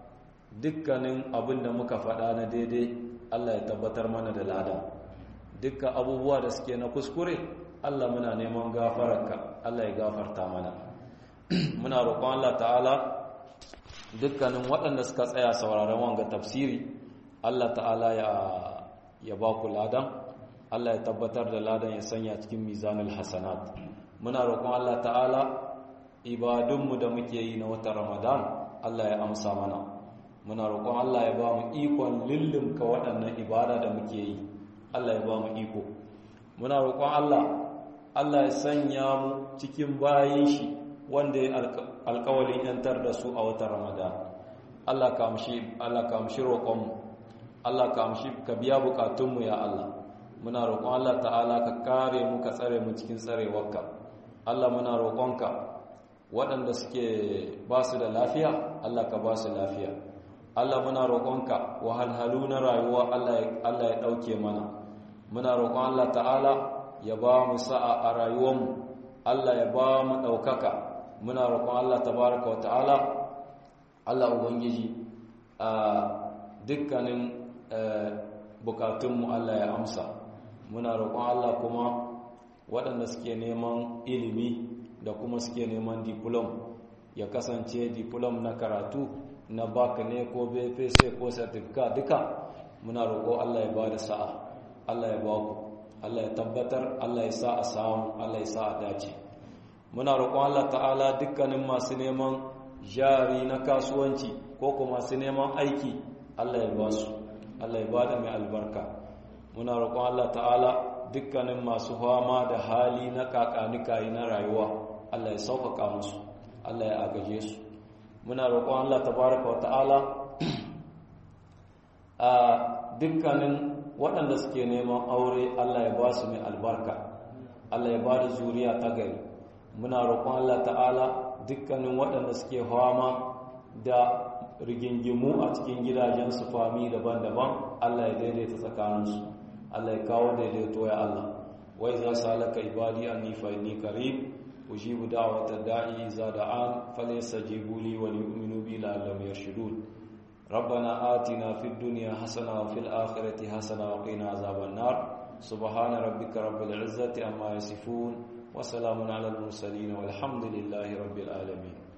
dukkanin abin da muka faɗa na daidai Allah ya tabbatar mana da ladan dukkan abubuwa da suke na kuskure Allah muna neman gafararka Allah ya gafarta mana muna roƙon Allah ta'ala dukkanin waɗanda suka tsaya sauraron wanga tafsiri Allah ta'ala ya ya ba ku ladan Allah ya tabbatar da ladan ya sanya cikin mizanul hasanat muna roƙon Allah ta'ala ibadunmu da muke yi na watan Ramadan Allah ya amsa mana muna roƙon Allah ya ba mu ikon lullumka waɗannan ibada da muke yi Allah ya ba mu iko muna roƙon Allah Allah ya sanya mu cikin bayin shi wanda ya alƙawalin yantar da su a watan Ramadan Allah ka amshi Allah ka amshi roƙonmu Allah ka amshi ka biya bukatunmu ya Allah muna roƙon Allah ta'ala ka kare mu ka tsare mu cikin tsarewarka Allah muna roƙonka waɗanda suke ba su da lafiya Allah ka ba su lafiya Allah muna roƙonka wahalhalu na rayuwa Allah ya ɗauke mana muna roƙon Allah ta'ala ya ba mu sa'a a rayuwarmu Allah ya ba mu ɗaukaka muna roƙon Allah tabaraka wa ta'ala Allah ubangiji a dukkanin bukatunmu Allah ya amsa muna roƙon Allah kuma waɗanda suke neman ilimi da kuma suke neman diplom ya kasance diplom na karatu na baka ne ko bpc ko certificate duka muna roƙo Allah ya ba da sa'a Allah ya ba ku Allah ya tabbatar Allah ya sa a samu Allah ya sa a dace muna roƙon Allah ta'ala dukkanin masu neman jari na kasuwanci ko kuma masu neman aiki Allah ya ba su Allah ya ba da mai albarka muna roƙon Allah ta'ala dukkanin masu fama da hali na kakanikayi na rayuwa Allah ya sauƙaƙa musu Allah ya agaje su muna roƙon Allah tabaraka wa ta'ala a dukkanin waɗanda suke neman aure Allah ya ba su mai albarka Allah ya ba da zuriya ta gari muna roƙon Allah ta'ala dukkanin waɗanda suke fama da rigingimu a cikin gidajensu fami daban-daban Allah ya daidaita tsakaninsu Allah ya kawo daidaito ya Allah wai za su halaka ibadi anni fa inni qarib ujibu da'wata da'i idza da'an falyastajibu li wa liyu'minu bi la'allahum yarshudun ربنا آتنا في الدنيا حسنة وفي الآخرة حسنة وقنا عذاب النار سبحان ربك رب العزة عما يصفون وسلام على المرسلين والحمد لله رب العالمين